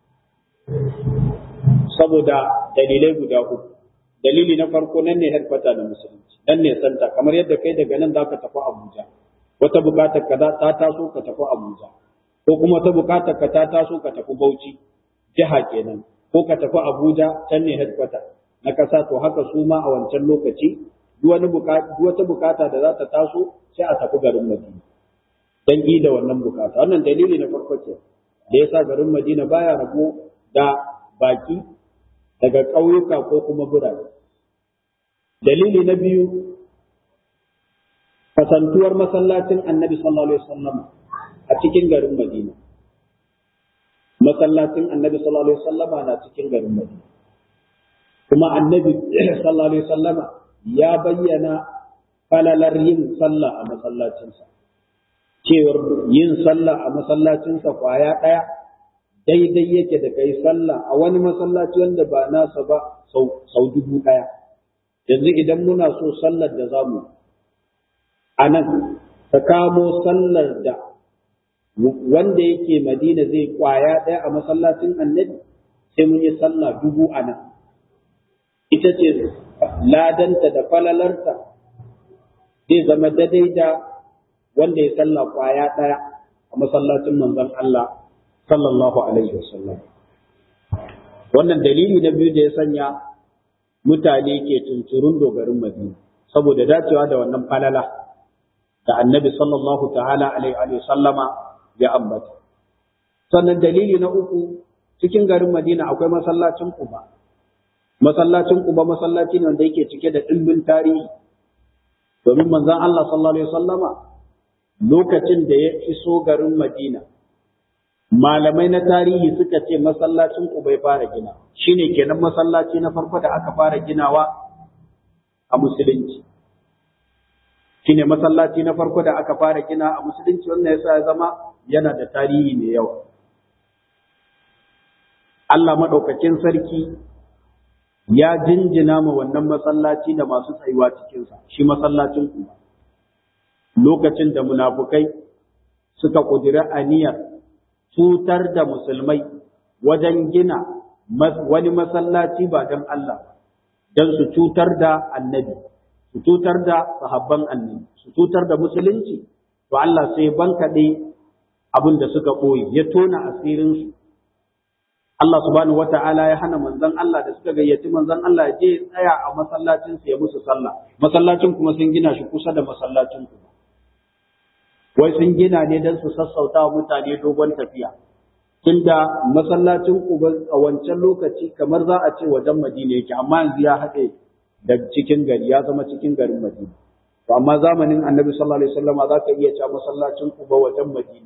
saboda dalilai guda uku dalili na farko nan ne headquarter na musulunci nan ne santa kamar yadda kai daga nan za ka tafi abuja wata bukatar ka ta taso ka tafi abuja ko kuma wata bukatar ka ta taso ka tafi bauchi jiha kenan ko ka tafi abuja can ne headquarter na kasa to haka su ma a wancan lokaci duk wata bukata da za ta taso sai a tafi garin madina dan da wannan bukata wannan dalili na farko ce da yasa garin madina baya rabo da baki daga ƙauyuka ko kuma birane. Dalili na biyu, kasantuwar masallacin annabi sallallahu Alaihi wasallam a cikin garin Madina. Masallacin annabi sallallahu Alaihi wasallama na cikin garin Madina. Kuma annabi sallallahu Alaihi wasallama ya bayyana falalar yin sallah a masallacinsa. Cewar yin sallah a masallacinsa kwaya ɗaya daidai yake da kai sallah a wani masallaci wanda ba nasa ba sau dubu ɗaya. Yanzu idan muna so sallar da zamu a nan, ka kamo sallar da wanda yake Madina zai kwaya ɗaya a masallacin annabi sai mun yi sallah dubu a nan. Ita ce ladanta da falalarta zai zama daidai da wanda ya sallah kwaya ɗaya a masallacin manzon Allah sallallahu alaihi wasallam wannan dalili na biyu da ya sanya mutane ke tunturun dogarin Madina saboda dacewa da wannan falala da annabi sallallahu ta'ala alaihi wa sallama ya ambata sannan dalili na uku cikin garin Madina akwai masallacin Quba masallacin Quba masallaci ne wanda yake cike da dimbin tarihi domin manzon Allah sallallahu alaihi wasallama lokacin da ya iso garin Madina malamai na tarihi suka ce masallacin Quba ya fara gina shine kenan masallaci na farko da aka fara ginawa a musulunci shine masallaci na farko da aka fara gina a musulunci wannan yasa ya zama yana da tarihi mai yawa Allah madaukakin sarki ya jinjina ma wannan masallaci da masu tsayuwa cikinsa shi masallacin kuma lokacin da munafukai suka ƙudiri aniyar cutar da musulmai wajen gina wani masallaci ba don Allah don su cutar da annabi su cutar da sahabban annabi su cutar da musulunci to Allah sai bankaɗe abin da suka ɓoye ya tona asirinsu Allah subhanahu wata'ala ya hana manzon Allah da suka gayyaci manzon Allah ya je ya tsaya a masallacin ya musu sallah masallacin kuma sun gina shi kusa da masallacin ku wai sun gina ne don su sassauta wa mutane dogon tafiya tunda masallacin ku a wancan lokaci kamar za a ce wajen Madina yake amma yanzu ya haɗe da cikin gari ya zama cikin garin Madina to amma zamanin Annabi sallallahu alaihi wasallam za ka iya cewa masallacin ku ba wajen Madina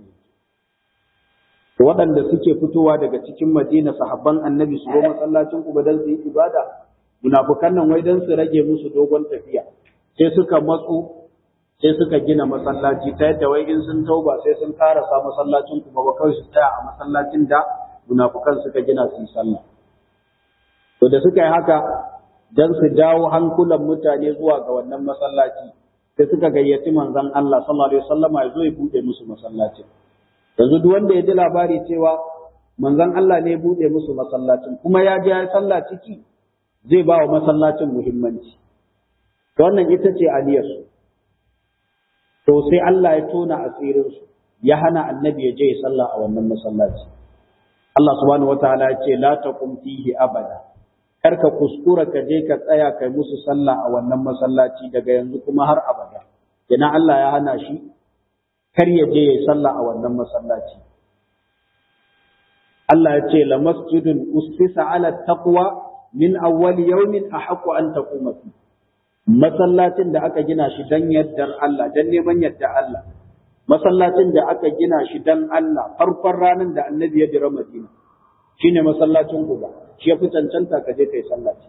waɗanda suke fitowa daga cikin Madina sahabban Annabi su zo masallacin Quba dan su yi ibada munafukan nan wai dan su rage musu dogon tafiya sai suka matsu sai suka gina masallaci ta yadda wai in sun tauba sai sun karasa masallacin Quba ba kawai su tsaya a masallacin da munafukan suka gina su yi sallah to da suka yi haka dan su dawo hankulan mutane zuwa ga wannan masallaci sai suka gayyaci manzon Allah sallallahu alaihi wasallama ya zo ya bude musu masallacin yanzu duk wanda ya ji labari cewa manzon Allah ne ya bude musu masallacin kuma ya je ya sallah ciki zai ba wa masallacin muhimmanci to wannan ita ce aliyarsu to sai Allah ya tona asirinsu ya hana annabi ya je ya sallah a wannan masallaci Allah subhanahu wataala ya ce la taqum fihi abada kar ka kuskura ka je ka tsaya kai musu sallah a wannan masallaci daga yanzu kuma har abada kina Allah ya hana shi kar ya je ya sallah a wannan masallaci Allah ya ce la masjidun ustisa ala taqwa min awwal yawmin ahqqu an taquma fi masallacin da aka gina shi dan yaddar Allah dan neman yadda Allah masallacin da aka gina shi dan Allah farkon ranar da annabi ya jira Madina shine masallacin Quba shi ya fi cancanta ka je kai sallaci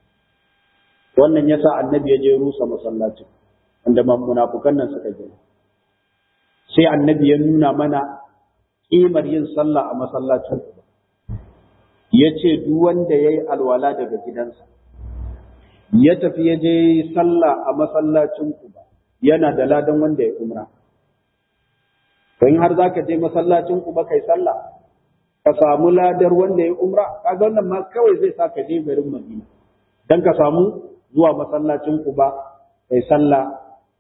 wannan yasa annabi ya je rusa masallacin wanda munafukan nan suka gina sai annabi ya nuna mana ƙimar yin sallah a masallacin Quba ya ce duk wanda ya yi alwala daga gidansa ya tafi ya je sallah a masallacin Quba yana da ladan wanda ya umra in har za ka je masallacin Quba kai sallah ka samu ladar wanda ya umra kaga wannan ma kawai zai sa ka je garin Madina dan ka samu zuwa masallacin Quba kai sallah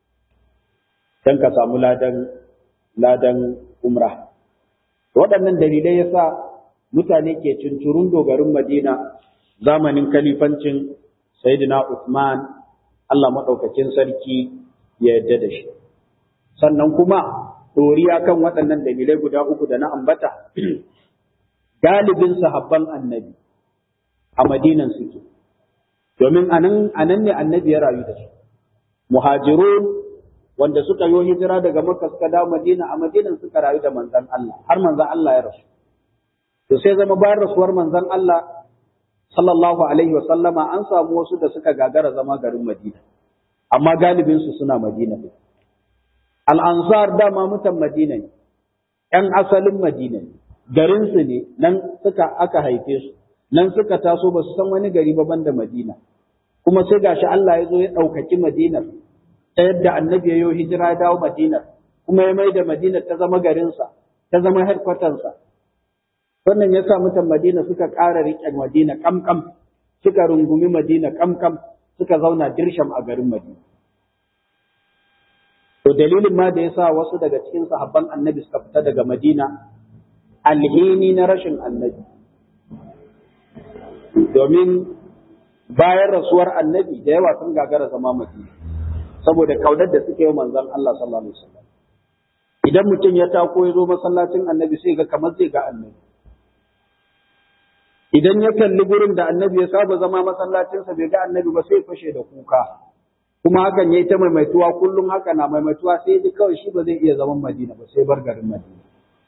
dan ka samu ladan ladan umra waɗannan dalilai yasa mutane ke cincurun dogarin Madina zamanin kalifancin Sayyidina Uthman Allah maɗaukakin sarki ya yarda da shi sannan kuma ɗoriya kan waɗannan dalilai guda uku da na ambata galibin sahabban annabi a madinan suke domin anan anan ne annabi ya rayu da su muhajirun wanda suka yi hijira daga makka suka dawo madina a madinan suka rayu da manzon Allah har manzon Allah ya rasu to sai zama bayan rasuwar manzon Allah sallallahu alaihi wa sallama an samu wasu da suka gagara zama garin madina amma galibin su suna madina ne al-ansar dama mutan madina ne ƴan asalin madina ne garinsu ne nan suka aka haife su nan suka taso ba su san wani gari ba banda Madina kuma sai gashi Allah ya zo ya ɗaukaki Madinar ta yadda annabi ya yi hijira ya dawo Madinar kuma ya mai da Madinar ta zama garinsa ta zama headquartersa wannan ya sa mutan Madina suka ƙara riƙe Madina kamkam suka rungumi Madina kamkam suka zauna dirsham a garin Madina to dalilin ma da ya sa wasu daga cikin sahabban annabi suka fita daga Madina alhini na rashin annabi domin bayan rasuwar annabi da yawa sun gagara zama madina saboda kaunar da suke yi manzon Allah sallallahu alaihi wasallam idan mutum ya tako ya zo masallacin annabi sai ga kamar zai ga annabi idan ya kalli gurin da annabi ya saba zama masallacinsa bai ga annabi ba sai fashe da kuka kuma hakan yayi ta maimaituwa kullum haka na maimaituwa sai ji kawai shi ba zai iya zaman Madina ba sai bar garin Madina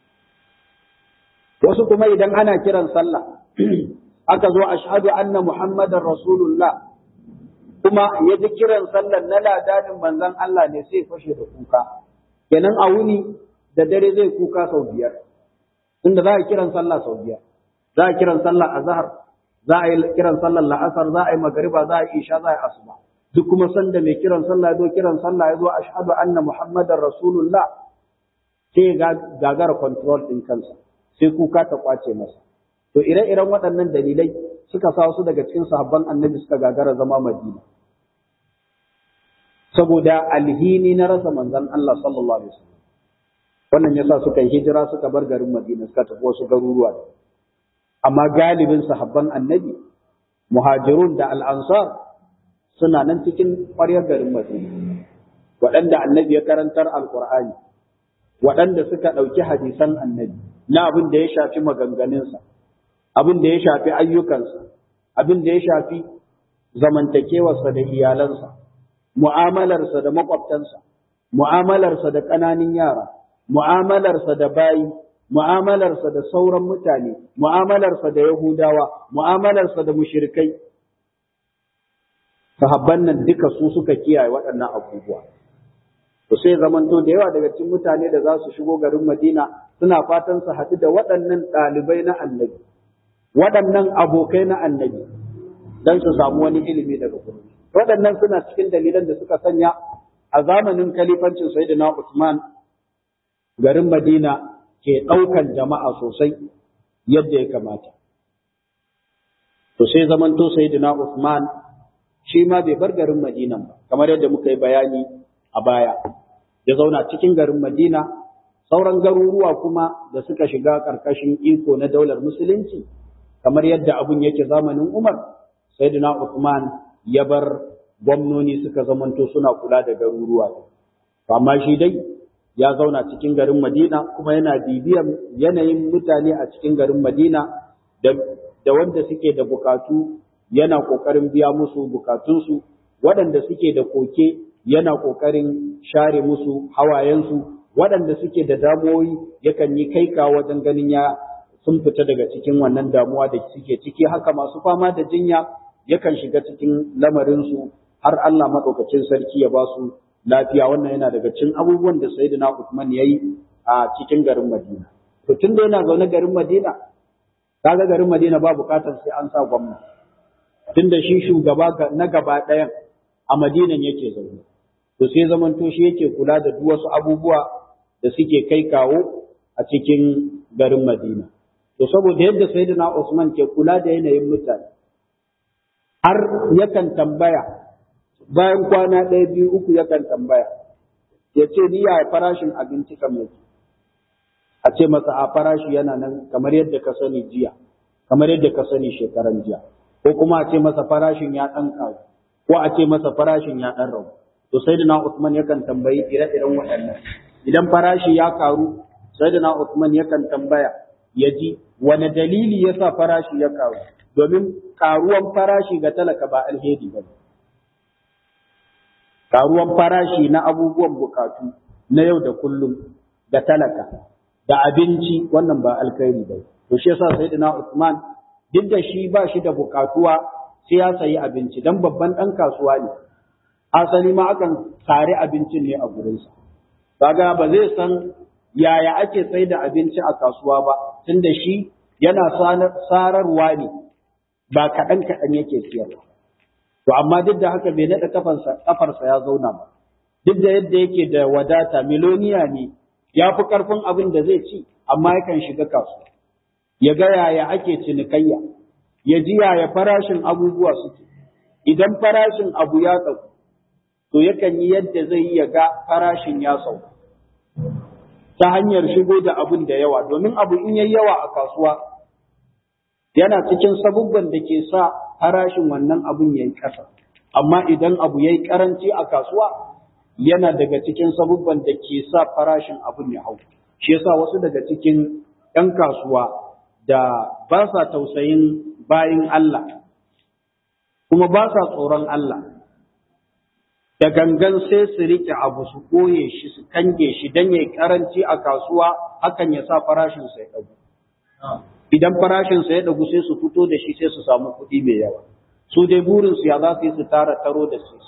wasu kuma idan ana kiran sallah aka zo ashhadu anna muhammadar rasulullah kuma ya ji kiran sallar na ladadin manzon Allah ne sai fashe da kuka kenan a wuni da dare zai kuka sau biyar tunda za a kiran sallah sau biyar za a kiran sallah azhar za a yi kiran sallar la'asar za a yi magariba za a yi isha za a yi asuba duk kuma sanda mai kiran sallah ya zo kiran sallah ya zo ashhadu anna muhammadar rasulullah sai gagara control din kansa sai kuka ta kwace masa to ire-iren waɗannan dalilai suka sa su daga cikin sahabban annabi suka gagara zama madina saboda alhini na rasa manzon Allah sallallahu alaihi wasallam wannan yasa suka yi hijira suka bar garin madina suka tafi wasu garuruwa amma galibin sahabban annabi muhajirun da al'ansar suna nan cikin ƙwaryar garin madina waɗanda annabi ya karantar alƙur'ani waɗanda suka ɗauki hadisan annabi na abin da ya shafi maganganunsa abin da ya shafi ayyukansa abin da ya shafi zamantakewarsa da iyalansa mu'amalarsa da maƙwabtansa mu'amalarsa da ƙananan yara mu'amalarsa da bayi mu'amalarsa da sauran mutane, mu'amalarsa da Yahudawa, mu'amalarsa da mushirikai. Sahabban nan duka su suka kiyaye waɗannan abubuwa. To sai zamanto da yawa daga cikin mutane da za su shigo garin Madina suna fatan su haɗu da waɗannan ɗalibai na annabi, waɗannan abokai na annabi, don su samu wani ilimi daga gurin. Waɗannan suna cikin dalilan da suka sanya a zamanin kalifancin Sayyidina Usman garin Madina ke ɗaukan jama'a sosai yadda ya kamata. To sai zamanto Sayyidina Usman shi ma bai bar garin Madina ba, kamar yadda muka yi bayani a baya. Ya zauna cikin garin Madina, sauran garuruwa kuma da suka shiga ƙarƙashin iko na daular Musulunci, kamar yadda abun yake zamanin Umar, Sayyidina Usman ya bar gwamnoni suka zamanto suna kula da garuruwa. Amma shi dai ya zauna cikin garin Madina kuma yana bibiyar yanayin mutane a cikin garin Madina da, da wanda suke da bukatu yana ƙoƙarin biya musu bukatunsu waɗanda suke da koke yana ƙoƙarin share musu hawayensu waɗanda suke da damuwoyi yakan yi kaika wajen ganin ya sun fita daga cikin wannan damuwa da suke ciki haka masu fama da jinya yakan shiga cikin lamarinsu har Allah maɗaukacin sarki ya ba su lafiya wannan yana daga cikin abubuwan da Sayyidina Uthman ya yi a cikin garin Madina. To tun da yana zaune garin Madina, kaga garin Madina ba bukatar sai an sa gwamna. Tun da shi shugaba na gaba ɗayan a Madinan yake zaune. To sai zamanto shi yake kula da duk wasu abubuwa da suke kai kawo a cikin garin Madina. To saboda yadda Sayyidina Usman ke kula da yanayin mutane, har yakan tambaya bayan kwana ɗaya biyu uku yakan tambaya ya ce ni ya farashin abinci kan yake a ce masa a farashi yana nan kamar yadda ka sani jiya kamar yadda ka sani shekaran jiya ko kuma a ce masa farashin ya ɗan karu ko a ce masa farashin ya ɗan rabu to sayyidina Usman yakan tambayi ire-iren waɗannan idan farashi ya karu sayyidina Usman yakan tambaya ya ji wani dalili yasa farashi ya karu domin karuwan farashi ga talaka ba alheri ba ne karuwan farashi na abubuwan bukatu na yau da kullum da talaka da abinci wannan ba alkhairi ba to shi yasa sayyidina Usman duk da shi ba shi da bukatuwa sai ya sayi abinci dan babban dan kasuwa ne asali ma akan sare abincin ne a gurinsa kaga ba zai san yaya ake sai da abinci a kasuwa ba tunda shi yana sararwa ne ba kaɗan kaɗan yake siyarwa To amma duk da haka bai naɗa kafarsa kafarsa ya zauna ba. Duk da yadda yake da wadata miloniya ne ya fi ƙarfin abin da zai ci amma yakan shiga kasuwa. Ya ga yaya ake cinikayya, ya ji yaya farashin abubuwa suke. Idan farashin abu ya sauka, to yakan yi yadda zai yi ya ga farashin ya sauka. Ta hanyar shigo da abin da yawa, domin abu in yayi yawa a kasuwa yana cikin sabubban da ke sa farashin wannan abun yayi ƙasa amma idan abu yayi karanci a kasuwa yana daga cikin sabubban da ke sa farashin abun ya hau shi yasa wasu daga cikin 'yan kasuwa da ba sa tausayin bayin Allah kuma ba sa tsoron Allah da gangan sai su rike abu su ɓoye shi su kange shi don yayi karanci a kasuwa hakan ya sa farashin sai ɗagu idan farashin sa ya ɗagu sai su fito da shi sai su samu kuɗi mai yawa su dai burin su ya za su yi su tara taro da su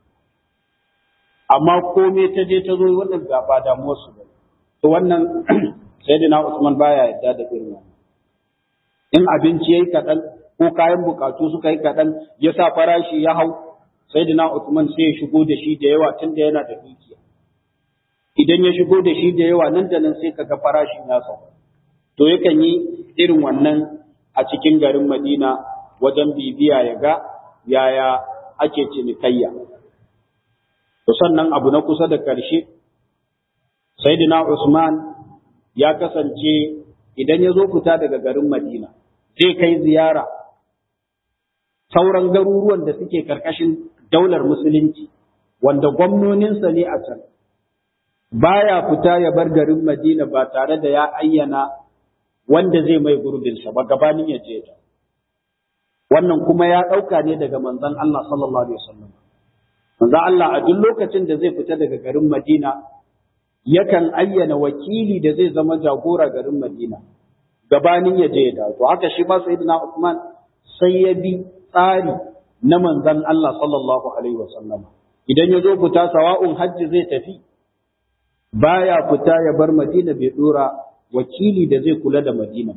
amma komai ta je ta zo wannan ga ba damuwar su ba to wannan sayyidina Usman baya yadda da irin wannan in abinci yayi kaɗan ko kayan bukatu suka yi kaɗan ya sa farashi ya hau sayyidina Usman sai ya shigo da shi da yawa tunda yana da dukiya idan ya shigo da shi da yawa nan da nan sai kaga farashin ya sauka to yakan yi irin wannan a cikin garin Madina wajen bibiya ya ga yaya ake cinikayya to sannan abu na kusa da ƙarshe sayyidina Usman ya kasance idan ya zo fita daga garin Madina zai kai ziyara sauran garuruwan da suke karkashin daular musulunci wanda gwamnoninsa ne a can baya fita ya bar garin Madina ba tare da ya ayyana wanda zai mai gurbinsa ba gabanin ya je ta wannan kuma ya ɗauka ne daga manzon Allah sallallahu alaihi wasallam manzon Allah a duk lokacin da zai fita daga garin Madina yakan ayyana wakili da zai zama jagora garin Madina gabanin ya je da to haka shi ba sayyidina Uthman sai ya bi tsari na manzon Allah sallallahu alaihi wasallam idan ya zo fita sawa'un hajji zai tafi baya fita ya bar Madina bai dora wakili da zai kula da Madina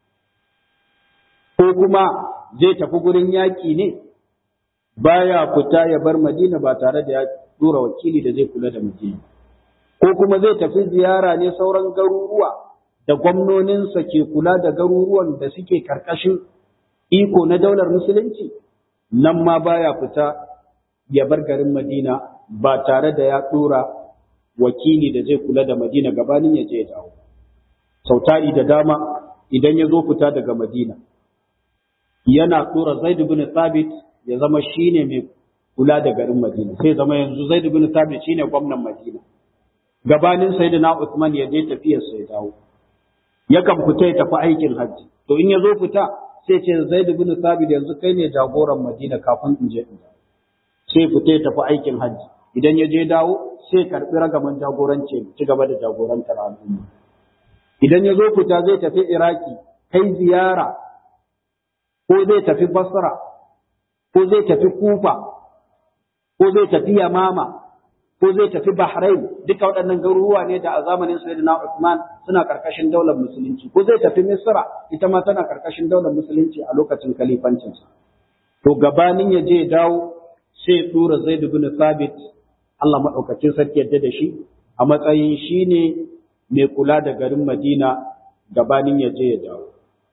ko kuma zai tafi gurin yaƙi ne baya fita ya bar Madina ba tare da ya dora wakili da zai kula da Madina ko kuma zai tafi ziyara ne sauran garuruwa da gwamnoninsa ke kula da garuruwan da suke karkashin iko na daular musulunci nan ma baya fita ya bar garin Madina ba tare da ya dora wakili da zai kula da Madina gabanin ya je ya dawo sautari da dama idan ya zo fita daga Madina yana tura Zaid bin Thabit ya zama shine mai kula da garin Madina sai zama yanzu Zaid bin Thabit shine gwamnan Madina gabanin Sayyidina Uthman ya je tafiyar sai dawo yakan fita ya tafi aikin hajji to in ya zo fita sai ce Zaid bin Thabit yanzu kai ne jagoran Madina kafin in je sai fita ya tafi aikin hajji idan ya je dawo sai karbi ragaman jagoranci ci gaba da jagorantar al'umma idan ya zo fita zai tafi Iraki kai ziyara ko zai tafi Basra ko zai tafi Kufa ko zai tafi Yamama ko zai tafi Bahrain duka waɗannan garuruwa ne da a zamanin Sayyidina Uthman suna karkashin daular musulunci ko zai tafi Misra ita ma tana karkashin daular musulunci a lokacin kalifancinsa to gabanin ya je dawo sai tura Zaid bin Thabit Allah madaukakin sarki yadda da shi a matsayin shine mai kula da garin Madina gabanin ya je ya dawo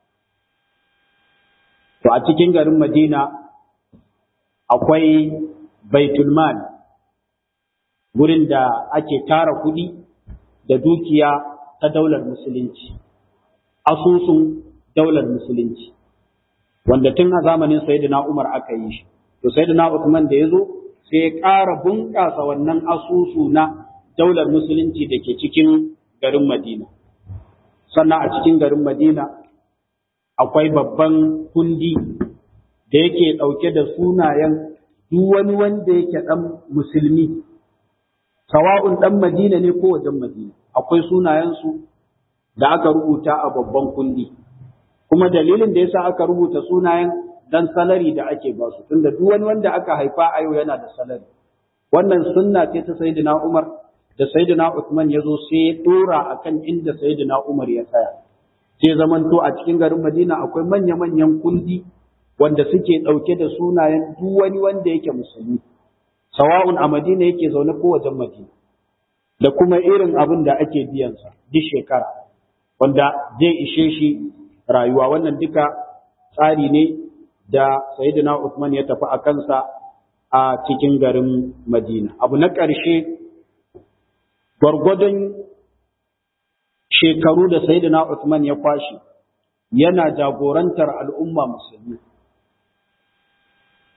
to a cikin garin Madina akwai Baitulmal gurin da ake tara kuɗi da dukiya ta daular musulunci, asusun daular musulunci, wanda tun a zamanin Sayyidina Umar aka yi shi. To Sayyidina Uthman da ya zo sai ya ƙara bunƙasa wannan asusu na daular musulunci da ke cikin garin Madina. Sannan a cikin garin Madina akwai babban kundi da yake ɗauke da sunayen duk wani wanda yake ɗan musulmi sawa'un ɗan Madina ne ko wajen Madina, akwai sunayensu da aka rubuta a babban kundi. Kuma dalilin da yasa aka rubuta sunayen dan salari da ake ba su, tunda duk wani wanda aka haifa a yau yana da salari. Wannan sunna ce ta Sayyidina Umar da Sayyidina Uthman ya zo sai ya dora akan inda Sayyidina Umar ya tsaya. Sai zamanto a cikin garin Madina akwai manya-manyan kundi wanda suke ɗauke da sunayen duk wani wanda yake musulmi. sawa'un a Madina yake zaune ko wajen Madina da kuma irin abin da ake biyansa duk shekara wanda zai ishe shi rayuwa wannan duka tsari ne da Sayyidina Uthman ya tafi a kansa a cikin garin Madina abu na ƙarshe gwargwadon shekaru da Sayyidina Uthman ya kwashi yana jagorantar al'umma musulmi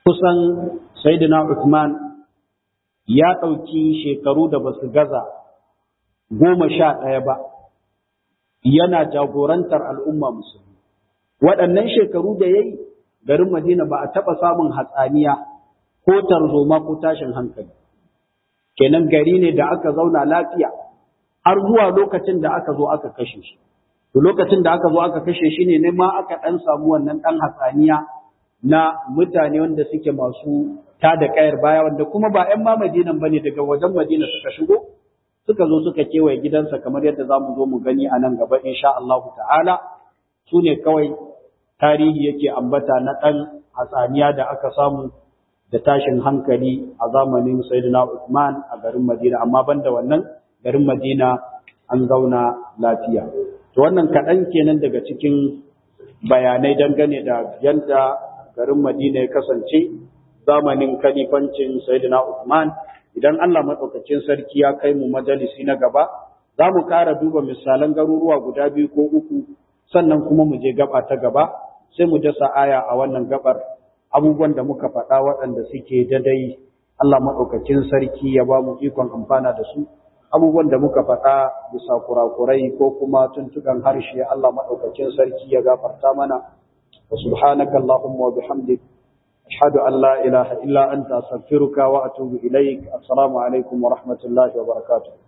kusan Sayyidina Uthman ya ɗauki shekaru da ba su gaza goma sha ɗaya ba yana jagorantar al'umma musulmi. Waɗannan shekaru da ya yi garin Madina ba a taɓa samun hatsaniya ko tarzoma ko tashin hankali. Kenan gari ne da aka zauna lafiya har zuwa lokacin da aka zo aka kashe shi. To lokacin da aka zo aka kashe shi ne ne ma aka ɗan samu wannan ɗan hatsaniya na mutane wanda suke masu ta da kayar baya wanda kuma ba ‘yan ma Madinan ba ne daga wajen Madina suka shigo suka zo suka kewaye gidansa kamar yadda za mu zo mu gani a nan gaba insha Allah ta'ala su ne kawai tarihi yake ambata na ɗan hatsaniya da aka samu da tashin hankali a zamanin Sayyidina Uthman a garin Madina amma banda wannan garin Madina an zauna lafiya to wannan kaɗan kenan daga cikin bayanai dangane da yadda garin Madina ya kasance zamanin kalifancin Sayyidina Uthman idan Allah madaukakin sarki ya kai mu majalisi na gaba za mu ƙara duba misalan garuruwa guda biyu ko uku sannan kuma mu je gaba ta gaba sai mu dasa aya a wannan gabar abubuwan da muka faɗa waɗanda suke dadai Allah madaukakin sarki ya ba mu ikon amfana da su abubuwan da muka faɗa bisa kurakurai ko kuma tuntukan harshe Allah madaukakin sarki ya gafarta mana wa subhanaka allahumma wa bihamdik ashhadu an la ilaha illa anta astaghfiruka wa atubu ilaik assalamu alaikum wa rahmatullahi wa barakatuh